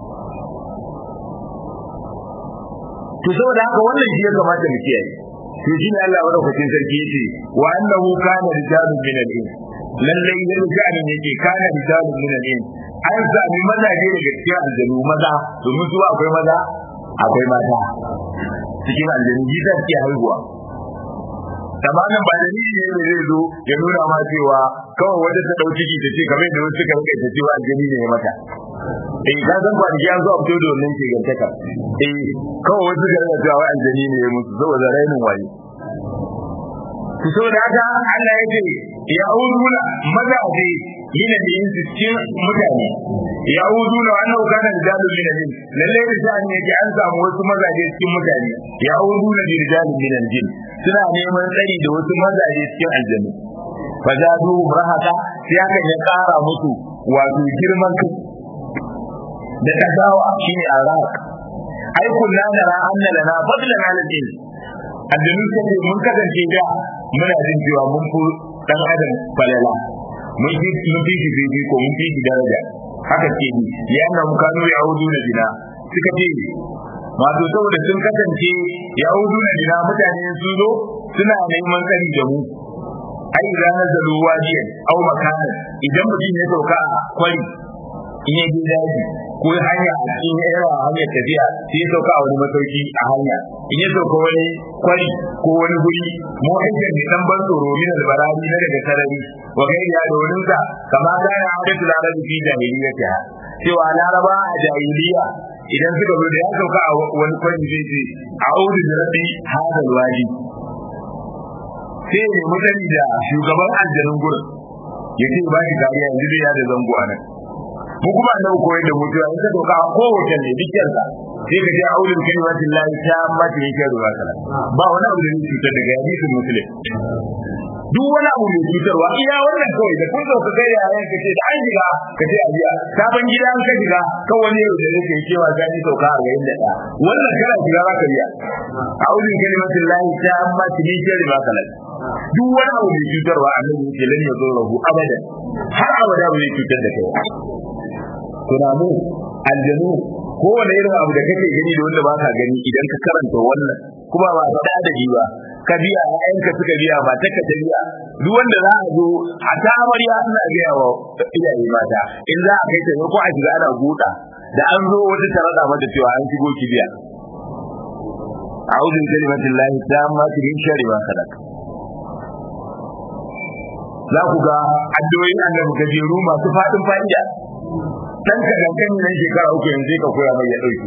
to saboda haka wannan shi ya kamata mu kiyaye to shi ne Allah madaukakin sarki yace wa annahu kana rijalun min al-ins lallai yadda sha'anin yake kana rijalun min al-ins an sami mazaje daga cikin aljanu maza domin su akwai maza akwai mata cikin aljanu jita suke haihuwa tamamin ba da ne ne zai zo ya nuna ma cewa kawai wanda ta dau ciki ta ce kamar da wasu suka rika ta cewa aljani ne mata eh ka san ba da zo a fito da wannan ke gantaka eh kawai wasu ga rika cewa aljani ne musu saboda rainin waye ku so da haka Allah ya ce ya uduna mazaje yana da yin cikin mutane ya uduna wannan kana da dalu min al lalle da shani yake an samu wasu mazaje cikin mutane ya uduna bi rijalin min al jin suna neman tsari da wasu mazaje cikin aljanna fazadu rahaka sai aka ya kara musu wato girman kai da kasawa shine araq ai kullu nara anna lana fadlan ala din aljanu sai mun kasance da muna jin cewa mun fi dan adam falala mun fi mun fi shi ko mun fi daraja haka ce ni ya na mu kanu ya hudu na dina suka ce wato saboda sun kasance ya hudu na dina mutane sun zo suna neman tsari da mu ai ranar da ruwa jiya au makana idan mutum ya sauka a kwari in ya je daji ko hanya a cikin yawa hanyar tafiya sai ya sauka a wani masauki a hanya in ya sauka wani kwari ko wani guri mu aikin ne dan ban tsoro min albarari na daga sarari wa kai ya da wurin sa kama da ya hadatu larabi fi jahiliyyata cewa laraba a jahiliya idan suka zo da ya sauka a wani kwari zai ce a'udhu bi rabbi hadal wadi sai ne mutane da shugaban aljanun gurin ya ce ba shi kariya yanzu zai yada zango a nan mu kuma annabi koyar da mutuwa in ka doka a kowace ne dukkan sa sai ka ji aulul kalimatin lahi ta mata yake ruwa kala ba wani abu da zai cutar daga hadisin muslim duk wani abu mai cutarwa iya wannan kawai da kun sauka kai yayan ka ce da an shiga ka ce ajiya sabon gida an ka shiga kan wani yau da yake cewa ga ni sauka a garin da wannan kana shiga za ka biya aulul kalimatin lahi ta mata yake ruwa kala duk wani abu mai cutarwa annabi yake lan ya zo rahu abadan har abada bai cutar da kai tunamu aljanu kowane irin abu da kake gani da wanda baka gani idan ka karanta wannan kuma ba faɗa da ji ba ka biya ƴaƴanka suka biya ba ta ka ta biya duk wanda za a zo a ta amarya ana gaya wa iyaye mata in za a kai ta ko a shiga ana guda da an zo wata tarada mata cewa an shigo ki biya a'udhu bi kalimatillahi tammati min sharri ma khalaq za ku ga addu'o'in annabi gajeru masu faɗin fa'ida dan ka kankani nan shekara uku yanzu ka koya mai ya dauki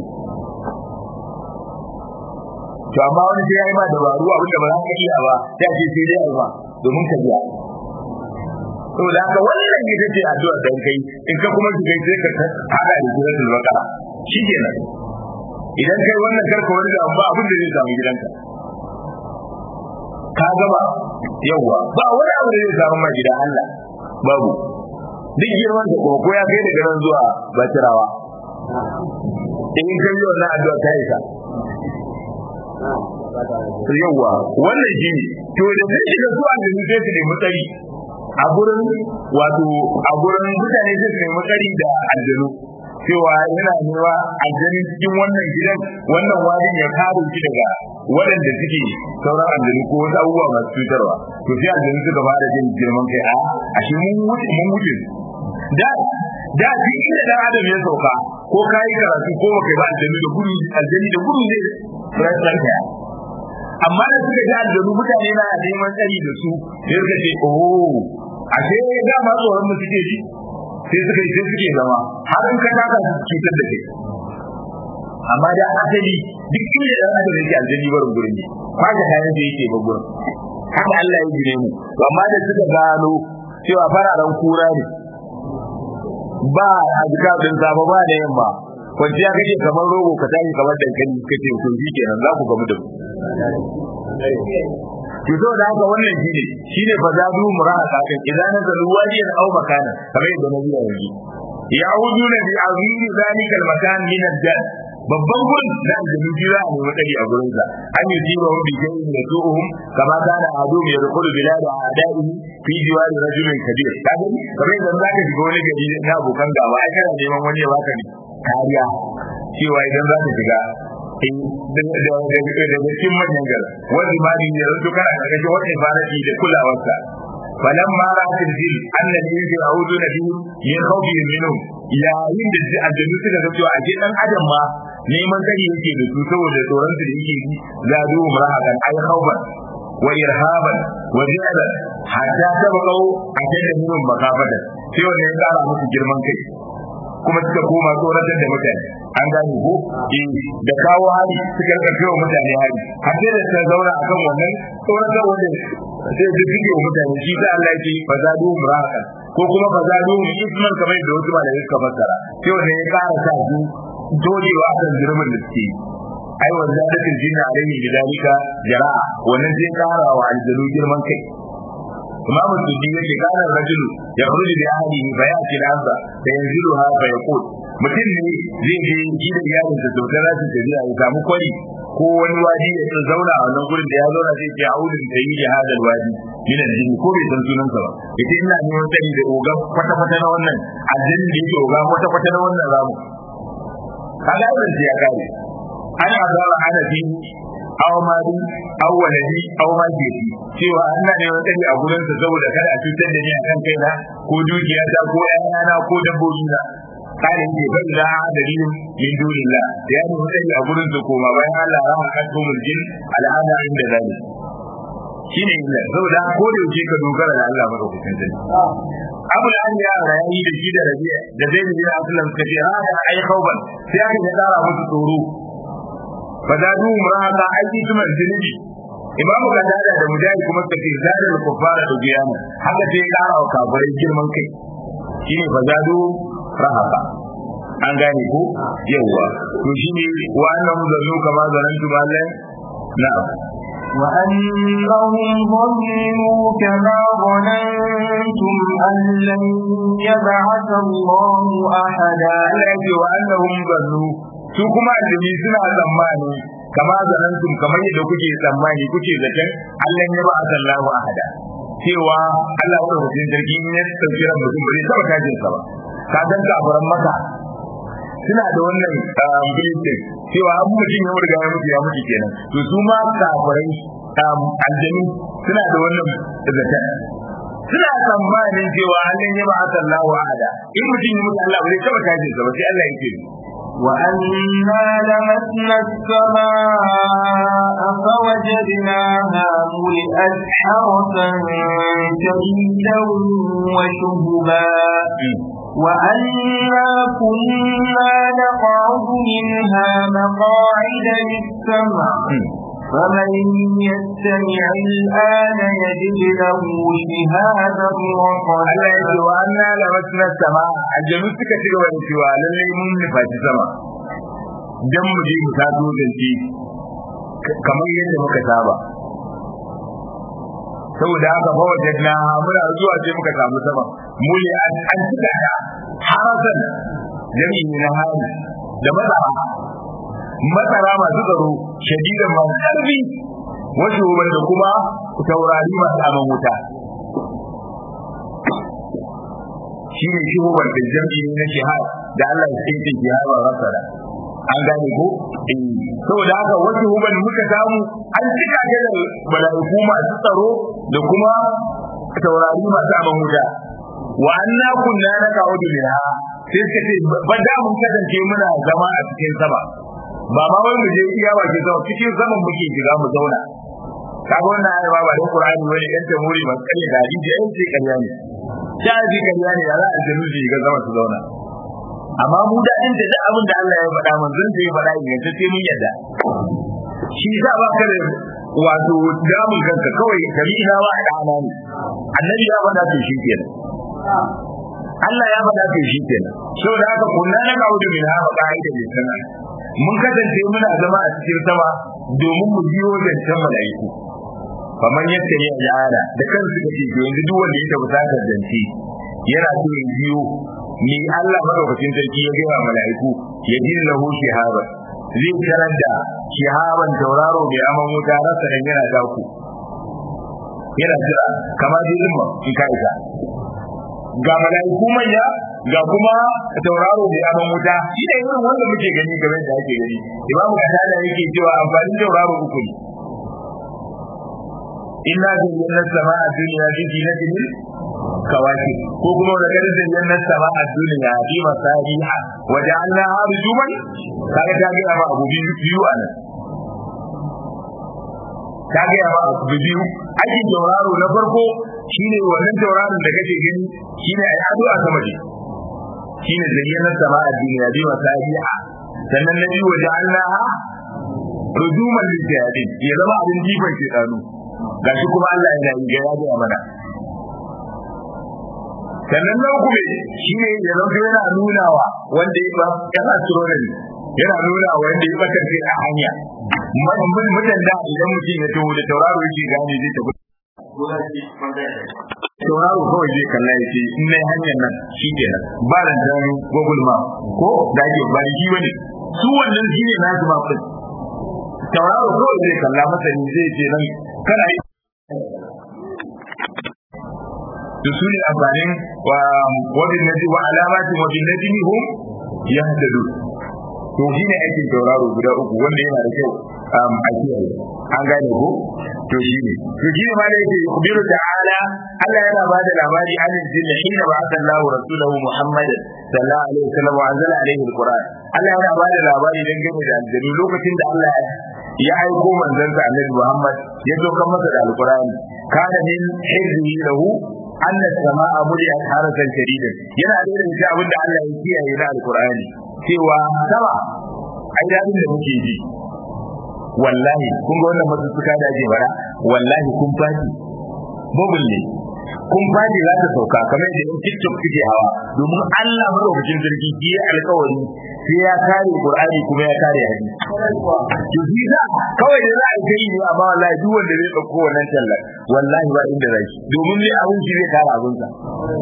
to amma wani sai yayi ma dabaru abin da ba za ka iya ba sai ce sai dai ba domin ka biya to da haka wannan ita ce addu'a dan kai in ka kuma shiga sai ka hada da suratul baqara shikenan idan kai wannan karka wani da ba abin da zai samu gidanka ka gama yawa ba wani abu da zai samu ma gidan Allah babu duk girman da kuma ko ya kai daga nan zuwa batirawa in kai yau na addu'a ta isa yawa wannan shi ne to da sai shiga zuwa da su sai su nemi tsari a gurin wato a gurin mutane sai su nemi tsari da aljanu cewa yana newa aljani cikin wannan gidan wannan wajen ya kare shi daga waɗanda suke sauran aljanu ko wasu abubuwa masu cutarwa to sai aljanu suka fara jin girman kai a ashe mun wuce mun wuce da da duk inda dan adam ya sauka ko kai karatu ko baka ba aljanu da gudu aljani da gudu ne sai ka amma da suka ji aljanu mutane na neman tsari da su sai suka ce oh ashe da ma tsoron mu suke ji sai suka yi sai suke zama har in ka taka cutar da kai amma da asali duk inda dan adam yake aljani barin gurin ne kwaje kayan da yake ba gurin haka Allah ya gine mu amma da suka gano cewa fararen kura ne ba azkar din safa ba da yamma kwanciya kake kamar rogo ka tashi kamar dankali kace to shi kenan za ku gamu da mu to so da haka wannan shine shine fa zadu murahaka kan idan nazalu wajiyan aw makana kamar yadda nabi ya yi ya'uduna bi azimi zalika al-makan min al-jannah babban gun da aljanu jira ne wadari a gurin sa an yi jiwa wa bijin da tu'uhum kama kana adu ya rukulu bilada a'da'i fi diwari rajulin kabir kaga kamar idan zaka shiga wani gari na abokan gaba ai kana neman wani ya baka kariya cewa idan zaka shiga daga cikin manyan gara wani ma ne ya rutu kana daga wani faraki da kulawarsa فلما رأت الجن أن الإنس يعودون به من خوفهم منهم yayin da aljanu suka ga cewa ake dan adam ma neman tsari yake da su saboda tsoron su da yake yi za du murahakan ay khawfan wa irhaban wa ji'ala hatta tabaqau ajalla minhum makafatan sai wannan ya kara musu girman kai kuma suka koma tsoratar da mutane an gane ko eh da kawo hari suka rika kai wa mutane hari har sai da suka zauna akan wannan tsoratar wanda sai su fike wa mutane shi sai Allah yake fazadu muraka ko kuma fazadu isman kamar da wasu malamai suka fassara sai wanda ya kara sa su dogewa kan jirman da suke ai wa zadatul jinna alaihi bidalika jara'a wannan zai kara wa aljanu girman kai imam sudi yake kana rajul ya khuruju bi ahlihi bayati al-azza fa yanziluha fa yaqul mutum ne zai je shi da iyalin sa dokar za su tafiya ya samu kwari ko wani wadi ya tsaya zauna a wannan gurin da ya zauna zai ce a'udhu bi sayyi hadal wadi min al-jinn ko bai san sunan sa ba yace ina neman tsari da oga kwata kwata na wannan aljin da yake oga kwata kwata na wannan ramu kaga irin sai ya kare ana zara ana fi aw mali aw waladi aw ma jefi cewa Allah ne wani tsari a gurin sa saboda kada a cutar da ni a kan kaina ko dukiya ta ko ƴaƴana ko dabbobi na kare ne ban da dalilin min dunillah ya ne wani tsari a gurin sa koma bayan Allah ya haka to mulkin al'ada inda zai shine illa saboda ko da yake ka dogara da Allah madaukakin sarki Abu da ya rayi da shi da Rabi'a da Zaid bin Abdullah suka ce ha ai khawban sai aka ga tsara musu tsoro fazadu muraka aiki kuma zunubi imam gadada da mujahid kuma suka ce zadal kuffara da biyana haka sai ya kara wa kafirai girman kai shine fazadu rahaka an gane ko yawa to shine wa annahum zannu kama zanantu mallan na'am وأنهم ظنوا كما ظننتم أن لن يبعث الله أحدا Allah ya ce wa annahum zannu su kuma aljami suna tsammani kama zanantum kamar yadda kuke tsammani kuke zaton Allah ya ba Allahu ahada cewa Allah ya rubuta sarki ne sauki ran mutum bai taba tajin sa ba ka dan kafaran maka suna da wannan belief cewa an mutum ya riga ya mutu ya mutu kenan to su ma kafarai aljami suna da wannan zaton suna tsammanin cewa Allah ya ba Allahu ahada in mutum ya mutu Allah bai taba tajin sa ba sai Allah ya ce وأنا لمسنا السماء فوجدناها ملئت حرسا شديدا وشهبا وأنا كنا نقعد منها مقاعد للسمع فمن يستمع الآن يجد له شهادا Allah ya ce رصدا wa anna lamasna sama aljanu suka ci gaba da cewa lallai mun nufaci sama dan mu je mu taso zance kamar yadda muka saba saboda haka fa wajadna muna zuwa sai muka samu sama muli an an cika ta harasan jami'i na hali da masara masara masu tsaro shadidan masu ƙarfi wasu da kuma taurari masu aman wuta shi ne shi hubar da jam'i na shihar da Allah ya tsinke shihar ba rasara an gane ko eh saboda haka wasu hubar muka samu an cika ta da mala'iku masu tsaro da kuma taurari masu aman wuta wa anna kunna naqa'udu minha sai suka ce ba da mun kasance muna zama a cikin sama ba ma wai mu je iya bakin sama cikin saman muke shiga mu zauna kaga wannan ayar ba ba da Qur'ani wani dan tamuri ba kalle da hadisi ai sai kariya ne sai ji kariya ne ya za a jinu shi ga zama su zauna amma mu da inda da abin da Allah ya faɗa manzon da ya faɗa inganta sai mun yadda shi za ba ka da wato damun kanka kawai kabi ina ba a dana ne annabi ya faɗa to shi kenan Allah ya faɗa to shi kenan saboda haka kunna na kawo da mina ba ka'ida ne sana mun kasance muna zama a cikin sama domin mu biyo zancen mala'iku kamar yadda ya al'ada da kansu kake to yanzu duk wanda ya tafi sakar zance yana so ya biyo ni Allah madaukakin sarki ya gaya mala'iku ya ji lahu shihaba zai tarar da shihaban tauraro mai aman wuta rasa dan yana daku yana jira kamar jirgin in ka isa ga mala'iku manya ga kuma tauraro mai aman wuta shi ne irin wanda muke gani game da ake gani imamu kasada yake cewa amfanin tauraro uku ne inna zayyana sama'a dunya bi zinatin kawaki ko kuma da kada zayyana sama'a dunya bi masabiha wa ja'alnaha rujuman kaga ta ga ma abu biyu anan ta ga ma abu biyu aikin tauraro na farko shine wannan tauraron da kake gani shine ai ado a sama ne shine zayyana sama'a dunya bi masabiha sannan na biyu wa ja'alnaha rujuman lil ya zama abin jifan shedanu gashi kuma Allah yana yi ga ya ga mana sannan na uku shi ne ya zanto yana nunawa wanda ya ba yan astronomy yana nuna wanda ya bakar a hanya mutan da idan mutum ya taho da tauraro yake gane zai tafi tauraro kawai zai kalla ya ce in na hanyar nan shi ke nan ba da gano google map ko da ake ba da shi wani su wannan shi ne nasu map din tauraro kawai zai kalla masani zai ce nan kana yi da su ne amfanin wabin naji wa alamatin wabin najmi hum yahtadu to shi ne aikin tauraro guda uku wanda yana da kyau a kiyaye an gane ko to shi ne to shi ne ma da yake kubiru ta'ala Allah yana ba da labari an jinna hina ba sallahu rasulahu Muhammad sallallahu alaihi wasallam wa anzala alaihi alquran Allah yana ba da labari dangane da aljanu lokacin da Allah ya aiko manzansa Annabi Muhammad ya zo kan masa da alqurani kana min hizbi lahu أن السماء ملئت حرسا شديدا yana da irin abin da Allah ya kiyaye na alqur'ani cewa sama ai dadin da muke ji wallahi kun ga wannan masussuka da ake bara wallahi kun fati bubul ne kun fadi za ta sauka kamar da in TikTok suke hawa domin Allah madaukakin sarki shi ya alƙawari sai ya kare Qur'ani kuma ya kare hadisi to shi da kawai da za a kai ne amma wallahi duk wanda zai dauko wannan tallar wallahi ba inda zai domin ne abin shi zai kare abin sa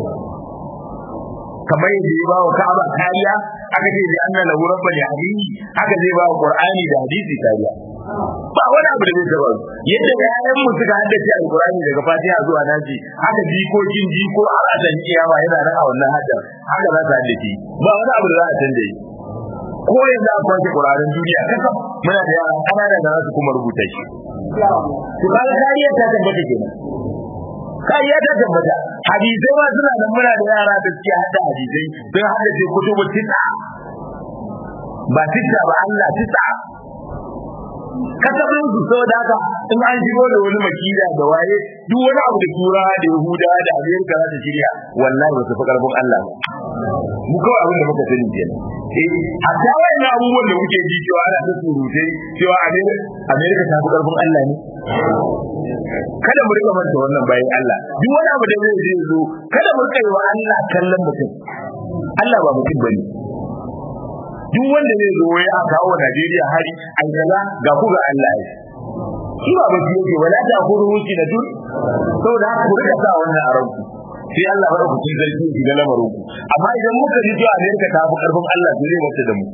kamar yadda ya ba wa Ka'aba kariya aka ce da anna lahu rabbul yahdihi aka zai ba wa Qur'ani da hadisi kariya ba wani abu da zai taba yadda da yayan mu suka haddace alqur'ani daga fatiha zuwa naji haka jikokin jiko har a dan kiyama yana nan a wannan haddar haka za ta haddace ba wani abu da za a canza yi ko yanzu a kwanke qur'anin duniya kaka muna da yara kanana da za su kuma rubuta shi to kaga kariya ta tabbata kenan kariya ta tabbata hadisai ma suna nan muna da yara da suke hada hadisai sun haddace kutubu tisa ba tisa ba Allah tisa kasabin su saboda haka in an shigo da wani makida da waye duk wani abu da tura da yahuda da amerika za ta shirya wallahi ba su fi karfin allah ba mu kawai abin da muka sani kenan eh hatta wannan abubuwan da muke ji cewa ana ta surutai cewa amerika ta fi karfin allah ne kada mu rika manta wannan bayan allah duk wani abu da zai zo kada mu rika yi wa allah kallon mutum allah ba mutum bane duk wanda zai zo ya kawo wa Najeriya hari an kaza ga ku ga Allah ya shi ba ba yake wala ta ku ruci da duk saboda haka ku rika sa wannan a ranku sai Allah ba ku cikin zargi ki ga lamarin ku amma idan muka ji cewa Amerika ta fi karfin Allah to zai wata da mu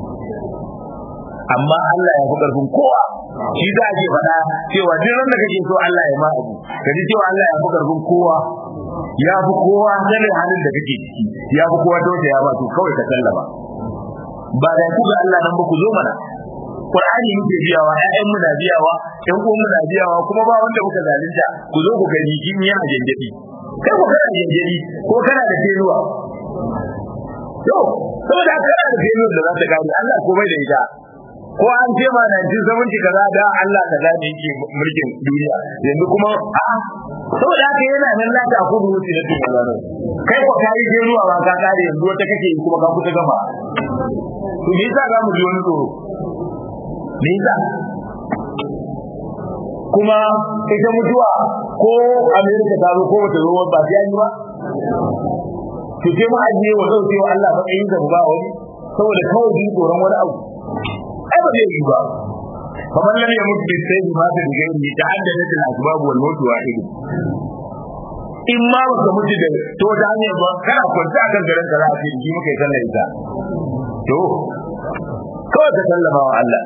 amma Allah ya fi karfin kowa shi za a ke faɗa cewa duk ran da kake so Allah ya ma abu ka ji cewa Allah ya fi karfin kowa ya fi kowa sanin halin da kake ciki ya fi kowa tausaya ba to kawai ka sallama ba da ku ga Allah nan ba ku zo mana Qur'ani muke biyawa ƴaƴan mu na biyawa ƴan uwan mu na biyawa kuma ba wanda muka zalunta ku zo ku gani kin yana janjadi kai ku kana janjadi ko kana da feluwa to saboda kana da feluwa da za ta gani Allah ko bai da ita ko an ce ma 1970 kaza da Allah kaza ne yake mulkin duniya yanzu kuma a saboda haka yana nan la ta kudu wuce da duniya kai ko kai feluwa ba ka kare yanzu wata kake kuma ka kusa gama to me yasa za mu ji wani tsoro me yasa kuma ita mutuwa ko Amerika ta zo ko wata zo ba sai an yi ba to sai mu ajiye wa zai wa Allah matsayin da ba wani saboda kawai ji tsoron wani abu ai ba zai yi ba kamar lam yamut bi sayyi ma ta diga ni ta'addadat al asbab wal maut wahid in ma ba ka mutu da to da hanyar ba kana kwanta akan garin ka za a ce ji muka yi sallar ita to kawai ka sallama wa Allah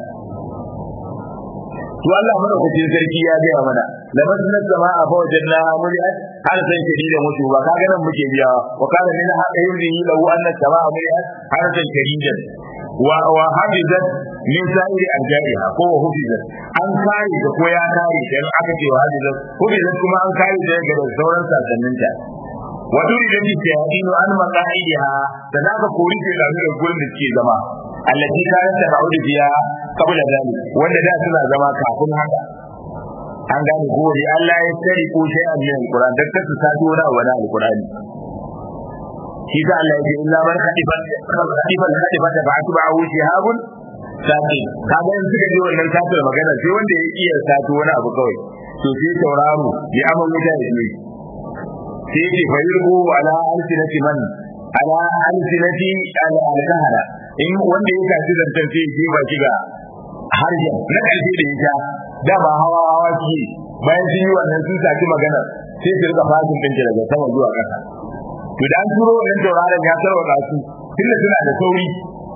to Allah mana kuce sarki ya gaya mana lamas na sama'a fa wajanna muliyat har san shadida mutu ba kaga nan muke biya wa kana min hada yuri lahu anna sama'a muliyat har san shadida wa wa hafizat min sa'iri arja'iha ko wa hafizat an kare da ko ya kare dan aka ce wa hafizat hafizat kuma an kare da daga sauran sasanninta wa duri da bi shahidinu an maqaidiha da zaka kori ke da gurin da suke zama allati kanat ta'udu biya qabla zalik wanda da suna zama kafin haka an gane ko wani Allah ya tsari ko sai a cikin Qur'an da kasu ta dora wa al-Qur'ani shi da Allah ya ce illa man khatifa khatifa khatifa da ba'atu ba'u shihabun sati kaga in suka ji wannan satar magana sai wanda ya iya sato wani abu kawai to sai tauraro ya amma wuta ya yi sai ce fa yurbu ala alsinati man ala alsinati al alkahara in wanda ya kaci zantar sai ya ba shi ga harshen na ƙarfi da ita da ba hawa hawa ke bayan sun yi wannan sun saki magana sai su rika fashin ɗin daga sama zuwa ƙasa to da an turo wannan tauraron ya tarwata su tunda suna da sauri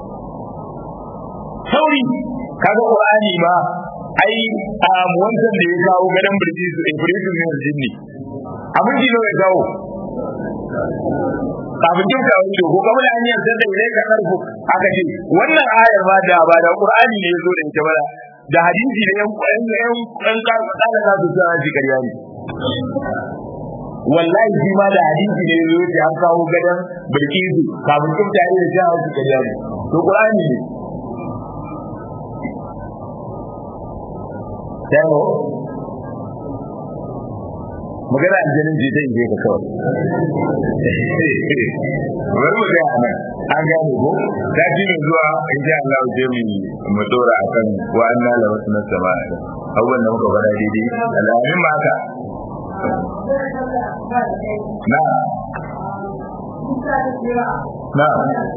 sauri kaga qur'ani ma ai a wancan da ya kawo gadan birji su ibritu min jinni abin ji ne ya kawo kafin jin ka wani ko kamar an yi da ilai ka karfu aka ce wannan ayar ma da ba da qur'ani ne yazo da ita ba da hadisi da yan yan yan kan ka da ka su sa shi kariya ne wallahi shi ma da hadisi ne yazo da an kawo gadan bilkisu kafin jin ta da shi shi kariya ne to qur'ani ne Dawo, magana aljanin je ta inje ka kawai bari mu ga nan an gane ko ta ji mai zuwa in ji Allah je mu mu dora akan wa anna la wasna sama abubuwan da muka fara daidai alamin ma haka na na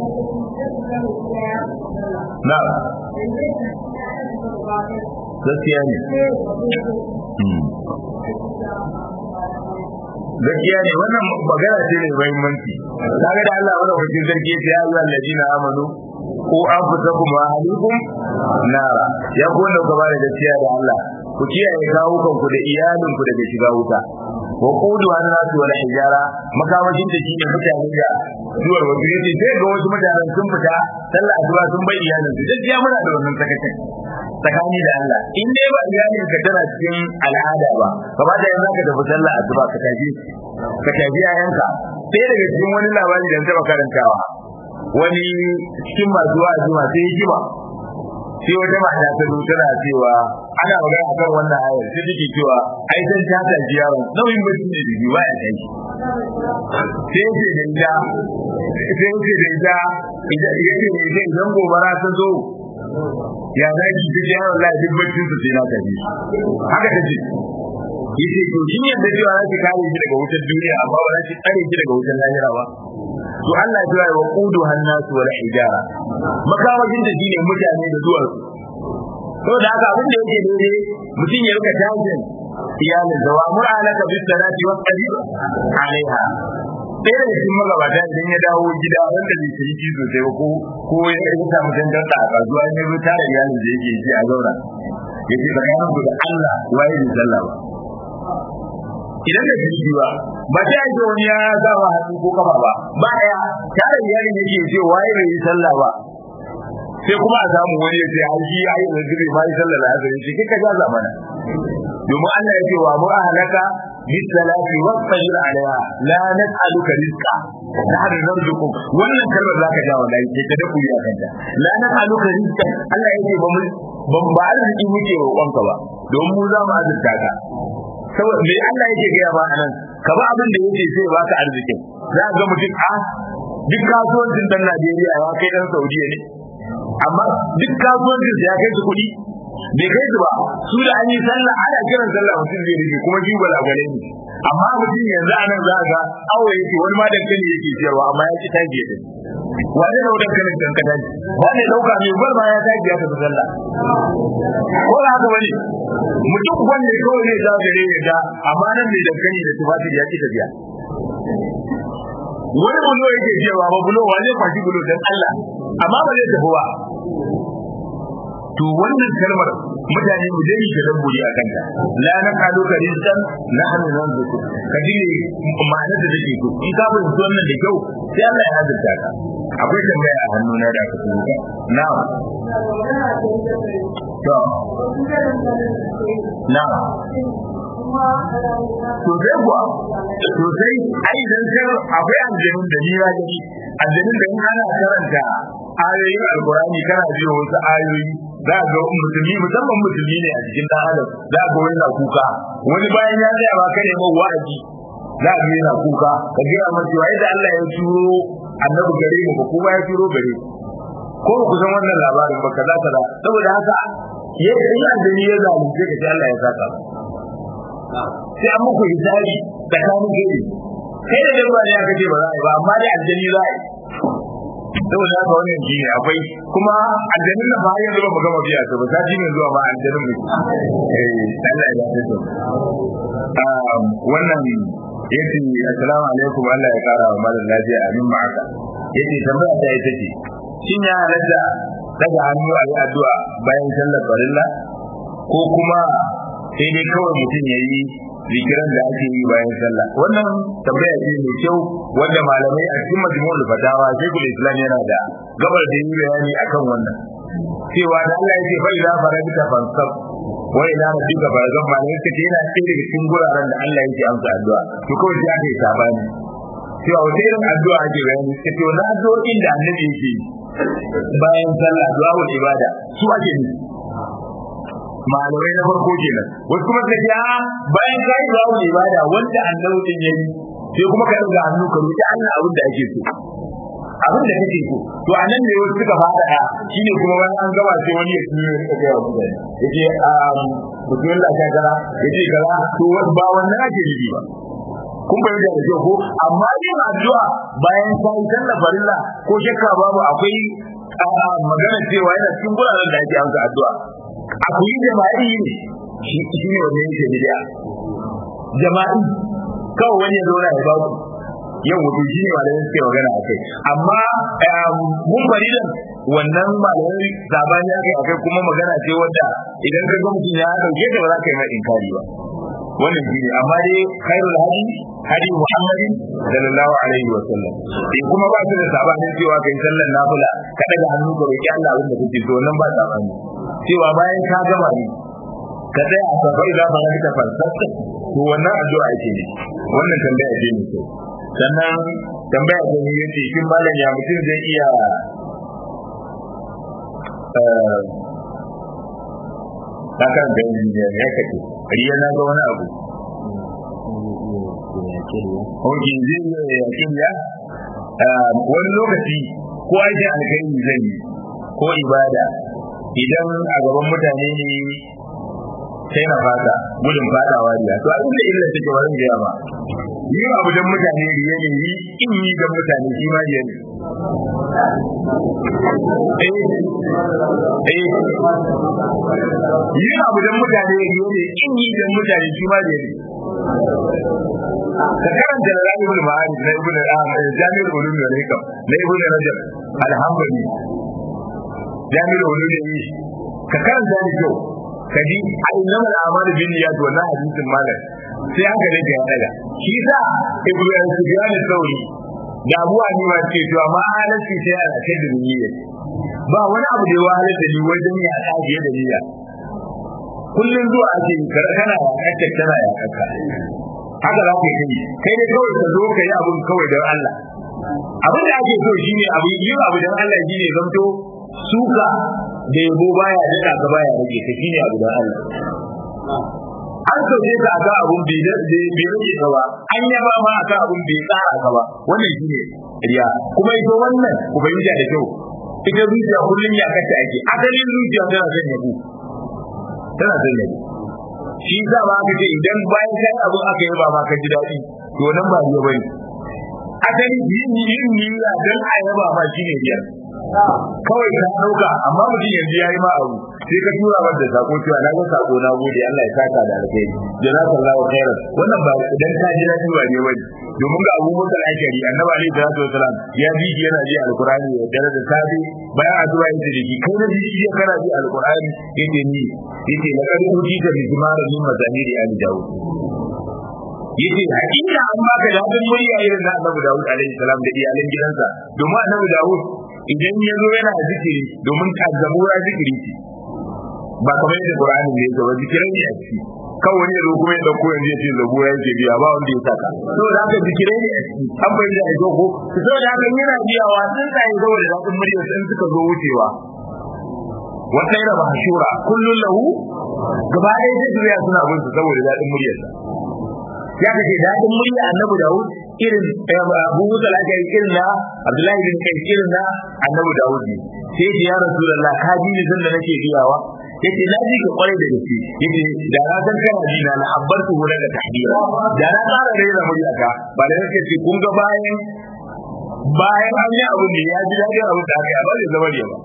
na gaskiya ne gaskiya ne wannan magana ce mai muhimmanci kaga da Allah wannan wajen sarki ya yi alladina amanu ko anfusakum wa ahlikum nara ya ku wanda ku bada gaskiya da Allah ku kiyaye kawukan ku da iyalin ku daga shiga wuta wa qudu an-nasu wal hijara makamashin da shi ne mutane da zuwar wasu yace sai ga wasu mutanen sun fita sallah asuba sun bai iyalin su gaskiya muna da wannan sakacin tsakani da Allah in dai ba iyalin ka tana cikin al'ada ba gaba da yanzu ka tafi sallah asuba ka tafi ka tafi yayanka sai daga cikin wani labari da taba karantawa wani cikin masu wa'azi masu hikima sai wata mata ta zo tana cewa ana magana akan wannan ayar sai take cewa ai san ta ta ji yaron nauyin bacci ne da biyu ya kai sai ce da ita sai ce da ita idan idan idan gobara ta zo ya za ki ta ce yaron lai duk baccin su sai na tafi haka ta ce yace to kin yadda cewa za ki kare shi daga wutar duniya amma ba za ki tsare shi daga wutar lahira ba to Allah ya wa qudu hannasu wal hijara makamashin da shine mutane da zuwa to da haka abin da yake dole mutum ya rika tajin iyalin da wa mur'alaka bis salati wa qadir alaiha sai da cikin magabata idan ya dawo gida wanda bai ci ji sosai ba ko ko ya yi samu dangar da a kasuwa ya zo tare iyalin da yake ji a zauna yace tsakanin ku da Allah waye ne sallah ba idan da jiki ba ba ta yi wani ya sa wa hannu ko kafa ba ba ya tare iyalin yake ce waye bai yi sallah ba sai kuma a samu wani ya ce an shi ya yi zazzabi ma yi sallah da azumi ce kika ja zamana domin Allah ya ce wa mu ahlaka bisalati wa sajir alaiha la nas'aluka rizqa nahnu narzuqu wannan kalmar zaka ja wallahi sai ka dafu ya kanta la nas'aluka rizqa Allah ya ce ba mu ban ba arziki muke roƙonka ba domin mu za mu azurta ka saboda me Allah yake gaya ba anan ka ba abin da yake sai baka arzikin za ga mutum a duk kasuwancin dan Najeriya ya kai dan Saudiya ne amma duk kasuwancin ya kai su kuɗi bai kai su ba su da an yi sallah ana kiran sallah mutum zai rike kuma shi gwalagwale ne amma mutum yanzu anan za ga awo yake wani ma dankali yake siyarwa amma ya ki taji ya tafi wani da dankalin dankali wani dauka mai gwal ma ya taji ya tafi sallah ko da haka bane mutum wanda kawai zai ja gare ya ga amma nan mai dankali da tufafi ya ki tafiya wani bulo yake cewa ba bulo wa zai kwashi bulo dan Allah amma ba zai tafi ba to wannan kalmar mutane mu dai ke dabburi a kanta la na kalu ka rizqan nahnu nanzuku ka ji ma'anar da take so in ka bin wannan da kyau sai Allah ya hazurta ka akwai tambaya a hannuna da aka tuka na'am to na'am to sai kuwa to sai ai dan sai akwai aljanun da ni ya gani aljanun da in ana karanta ayoyin alkurani kana biyo wasu ayoyi za ga musulmi musamman musulmi ne a cikin dan adam za ga wani na kuka wani bayan ya tsaya ba kai mai wa'azi za ga yana kuka ka ga amma cewa idan Allah ya turo annabi gare mu ba kuma ya turo gare ko ku san wannan labarin ba kaza kaza saboda haka yadda in addini ya zalunce ka sai Allah ya saka sai an muku hisabi tsakanin kai kai da dabba ne aka ce ba za a yi ba amma dai aljani za a yi saboda haka wannan shi ne akwai kuma aljanin nan ba yanzu ba mu gama biya ta ba ta ji mai zuwa ba aljanin mu eh Allah ya dace to wannan yace assalamu alaikum Allah ya kara wa malam lafiya amin ma haka yace tambaya ta ita ce shin ya halatta daga hannu a yi addu'a bayan sallar farilla ko kuma sai dai kawai mutum ya yi zikiran da ake yi bayan sallah wannan tambaya ce mai kyau wanda malamai a cikin majmu'ul fatawa shaykhul islam yana da gabar da yi bayani akan wannan cewa da Allah yake fa idza faragta fansab wa ila rabbika farghab malamai suka ce yana cikin daga cikin guraren da Allah yake amsa addu'a to kawai sai aka yi sabani cewa wata irin addu'a ake bayani suka ce wannan addu'o'in da annabi yake bayan sallah du'a ibada su ake nufi malamai na farko kenan wasu kuma ka ja bayan ka yi babu ibada wanda annabi din yayi sai kuma ka daga hannu ka roki Allah abin da ake so abin da kake so to anan ne wasu suka fada da shine kuma wani an gaba sai wani ya tuno ya ga wasu da yace um mutum da ka gara yace gara to ba wannan ake yi ba kun bayyana da kyau ko amma yin addu'a bayan ka yi sallar farilla ko shakka babu akwai magana cewa yana cikin guraren da ake amsa addu'a akwai jama'i ne shi ne wanda yake bid'a jama'i kawai wani ya zauna ya ba ku yau wato shi ne malamai suke magana a kai amma mun faridan wannan malamai zabani akai akai kuma magana ce wadda idan ka ga mutum ya dauke ta ba za ka yi mai inkari ba wannan shi ne amma dai khairul hadi hadi muhammadin sallallahu alaihi wa sallam in kuma ba su da sabanin cewa kai sallar nafila ka daga hannu ka roki Allah abin da kake so nan ba sabani cewa bayan ka gama ne ka tsaya a safar da ba ka falsafa to wannan addu'a ake ne wannan tambaya ce ne sannan tambaya ta ne yace shin malam ya mutum zai iya ta kan da ya kace riya na ga wani abu Hoji zai yi yakin ya wani lokaci ko aikin alkhairi zai yi ko ibada idan a gaban mutane ne sai na fata gudun fadawa riya to abin da illa take wurin da yawa yi abu dan mutane riya ne yi in yi dan mutane shi ma riya ne eh eh yi abu dan mutane riya ne in yi dan mutane shi ma riya ne ka karanta da Ibn Ma'arif na Ibn Jami'ul Ulum wal Hikam na Ibn Rajab alhamdulillah Jami'ul Ulum ne ka karanta da kyau kaji ayyama al'amal bin niyyat wannan hadisin malam sai aka rage ya daga shi sa Ibn Sufyan al-Thawri da Abu Hanifa ce to amma halalci sai a kai da niyya ba wani abu da ya wahalar da ni wajen ya kaje da niyya kullum zuwa ake kana ya kacce kana ya kakka haka za ka yi kai dai kawai ka zo ka yi abun kawai don Allah abin da ake so shine abu yin abu don Allah shine zamto suka da yabo baya daɗa ka baya rage ka shine abu don Allah an sauke ka ga abun bai rage ka ba an yaba ma aka abun bai tsara ka ba wannan shine riya kuma ita wannan ku fahimta da kyau ita zuciya kullum ya kace ake asalin zuciya tana son yabo tana son yabo shi za ba ka ce idan bayan kai abu aka yi ba ma ka ji daɗi to nan ba riya bane asali yin yin niyya dan a yaba ma shine riya kawai ka dauka amma mutum yanzu yayi ma abu sai ka tura masa da sako cewa na ga sako na gode Allah ya saka da alheri jazakallahu khairan wannan ba idan ka ji daɗi ba ne bane domin ga Abu Musa al-Ashari annabi alaihi salatu wasalam ya ji yana ji alqur'ani ya dare da safi bayan addu'a yake da shi kai na ji shi kana ji alqur'ani yake ni yake la kad utita bi jimara min mazamiri ali daud yace hakika an baka dadin murya irin na annabi daud alaihi salam da iyalan gidansa domin annabi daud idan ya zo yana zikiri domin ka zabura zikiri ce ba kamar yadda qur'ani ne ya ba zikirai ne a ciki kawai ne zo kuma ya dauko yanzu ya ce zabura yake biya ba wanda ya saka to da haka zikirai ne a ciki an bayyana da ko to da haka yana biyawa sun sai saboda dadin murya sun suka zo wucewa wa khayra mahshura kullun lahu gaba ɗaya sai duniya suna bin su saboda dadin muryarsa ya kace dadin murya annabi Dawud irin Abu Musa al-Ashari irin na Abdullahi bin Kai irin na annabi Dawud ne sai ya Rasulullah ka ji ni sanda nake biyawa yace na ji ka kwarai da gaske yace da na san kana ji na abbartu wala da tahdira da na tsara da yana murya ka ba da yake ce kun ga bayan bayan an yi abin da ya ji dadin abin da aka yi ba zai zama ne ba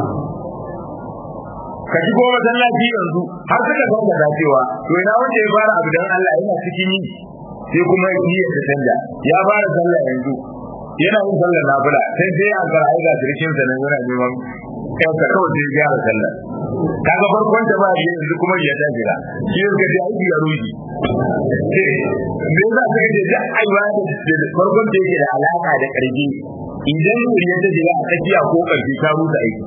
ka shigo masallaci yanzu har suka san da cewa to ina wanda ya fara abu dan Allah yana cikin yi sai kuma yi ta canja ya fara sallah yanzu yana yin sallar nafila sai sai an fara aika shirkin sa nan yana neman kai ka kawai sai gyara sallar kaga farkon ta ba yanzu kuma ya ta jira shi yake da aiki ya ruji me yasa ka ce da aiwa da farkon da yake da alaka da karfi idan ya ta jira a tsakiya ko karfi ta rusa aiki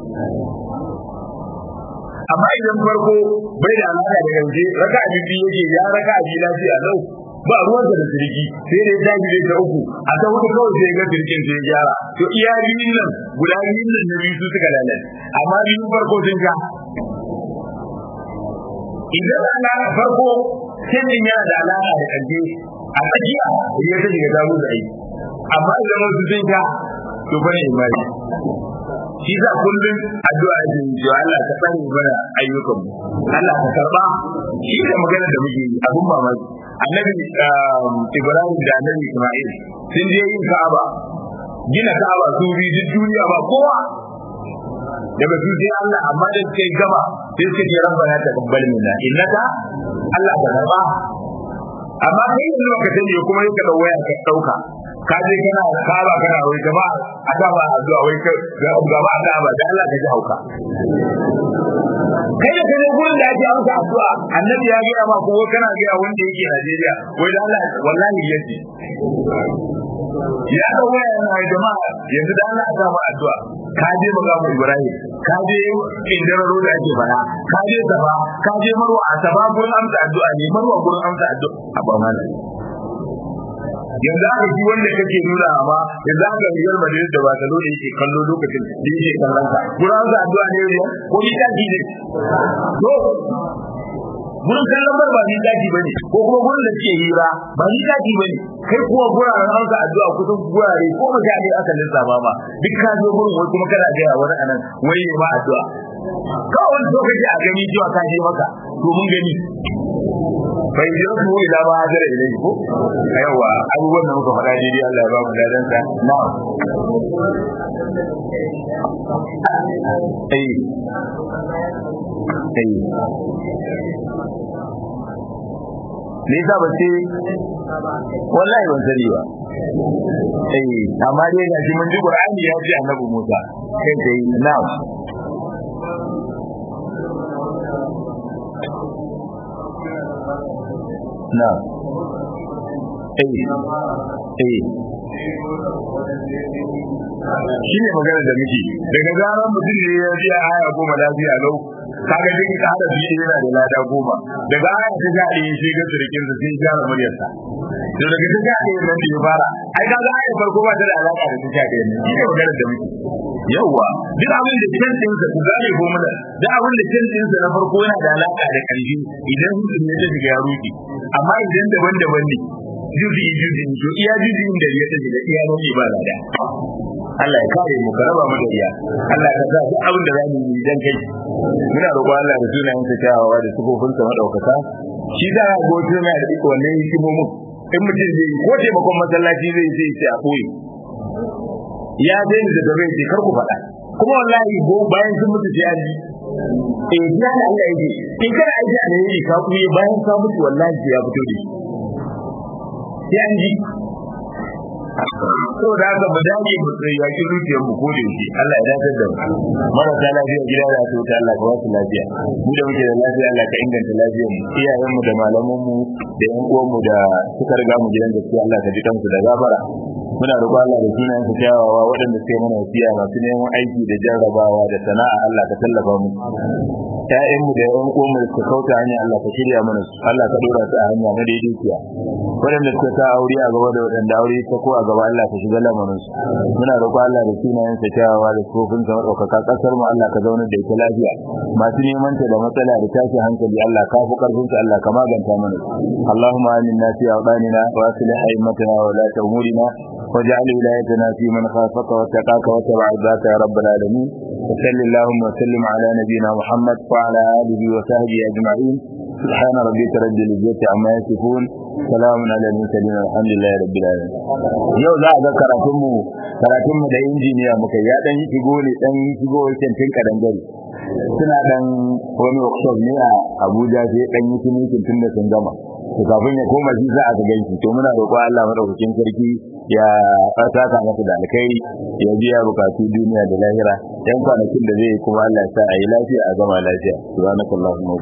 amma idan farko bai da alaka da gaske raka a bibi yake ya raka a lafiya lau ba ruwan da sirki sai dai ta gide ta uku a ta hudu kawai sai ga sirkin sai gyara to iya biyun nan guda biyun nan na biyu su suka lalace amma biyun farko sun ja idan ana farko canjin yana da alaka da kaje a tsakiya ya ta shiga damu da aiki amma idan wasu sun ja to bane imani shi za kullum addu'a da cewa Allah ka tsare mana ayyukan mu Allah ka karba shi da magana da muke yi abun mamaki annabi Ibrahim da annabi Isma'il sun je yin Ka'aba gina Ka'aba su bi duk duniya ba kowa daga su sai Allah amma da suka yi gaba sai suka ce rabbana taqabbal minna innaka Allah ka karba amma kai yanzu ka sani kuma yake da waya ka dauka ka je kana kaba kana wai gaba a ta ba addu'a wai ka gaba a ta ba da Allah ka ji hauka kai da kai gurin da ake amsa addu'a annabi ya ga ma ko kana ga wanda yake Najeriya wai da Allah wallahi yace ya ga waya yana wai jama'a yanzu da Allah ta ba addu'a ka je magamu Ibrahim ka je indararo da ake fara ka je saba ka je marwa a saba gurin amsa addu'a ne marwa gurin amsa addu'a a ba malami yanzu aka ji wanda kake nuna amma yanzu aka Real Madrid da Barcelona yake kallo lokacin da yake kallon ka gurin za addu'a ne ne ko ni taji ne to gurin kallon bar ba ni taji bane ko kuma gurin da suke hira ba ni taji bane kai kuwa guraren an ka addu'a kusan gurare ko mutane aka lissafa ba duk ka zo gurin wai kuma kana ga wani anan wai ne ma addu'a kawai so kake a gani cewa ka je maka to mun gani bai ji rasu ila ba hajara ilai ko yawa abubuwan da muka faɗa daidai Allah ya ba mu dadan sa na eh eh me yasa ba ce wallahi ban sani ba eh amma dai ga shi mun ji Qur'ani ya ce Annabi Musa kai dai na'am na eh eh shi ne magana da muke daga zaran mutum ne ya biya aya goma lafiya lau kaga duk ka hada biyu yana da lada goma daga aya ta ga ɗaya sai ga surikin sa sai gyara muryarsa to daga ta ga ɗaya nan da ya fara ai kaga aya farko ba ta da alaka da ta ga ɗaya ne shi ne magana da muke yawwa duk abin da can din sa ku gane ko mana duk abin da can din sa na farko yana da alaka da ƙarfi idan mutum ya tafi ya ruki amma idan daban-daban ne juzi juzi to iya juzi da ya tafi da iya ne ba lada Allah ya kare mu ka raba mu da iya Allah ka sa duk abin da zamu yi dan kai muna roƙon Allah da sunayen sa kyawawa da sifofin sa madaukaka shi da gobe na da iko wannan hikimomin in mutum zai yi ko taimakon masallaci zai sai sai a koyi ya daina da gaba ce kar ku faɗa kuma wallahi go bayan sun mutu sai an ji eh ya da Allah yake in kana aiki a ne ka kuye bayan ka mutu wallahi ya fito da shi sai an ji so da haka mu dage mu tsaye ya ki zuciyar mu ko da yake Allah ya dace da mu marasa lafiya gida da su ta Allah ka ba su lafiya mu da muke da lafiya Allah ka inganta lafiyar mu iyayen mu da malaman mu da yan uwan mu da suka riga mu gidan gaskiya Allah ka ji kansu da gafara muna roƙon Allah da sunayen su kyawawa waɗanda suke mana wasiya masu neman aiki da jarrabawa da sana'a Allah ka tallafa mu ƴaƴan mu da yan uwan mu da suka kauta hanya Allah ka shirya mana su Allah ka dora su a hanya na daidaiciya waɗanda suka sa aure a gaba da waɗanda aure ta ko a gaba Allah ka shiga lamarin su muna roƙon Allah da sunayen sa kyawawa da tsofin sa ɗaukaka ƙasar mu Allah ka zauna da ita lafiya masu neman ta da matsala da tashin hankali Allah ka fi ƙarfin su Allah ka maganta mana Allahumma aminna fi awdanina wa aslih a'immatana wa la umurina واجعل ولايتنا في من خافك واتقاك واتبع ذاك يا رب العالمين وصل اللهم وسلم على نبينا محمد وعلى آله وصحبه أجمعين سبحان ربك رب العزة عما يصفون سلام على المرسلين الحمد لله رب العالمين yau za a ga karatunmu karatunmu da injiniya muka ya dan yi shigo ne dan yi shigo wancan tun kadan gari suna dan wani workshop ne a Abuja sai dan yi tunikin tun da sun gama to kafin ya koma shi za a ga ganshi to muna roƙo Allah madaukakin sarki ya saka masa da alkhairi ya biya bukatu duniya da lahira yan kwanakin da zai kuma Allah ya sa a yi lafiya a gama lafiya subhanakallahumma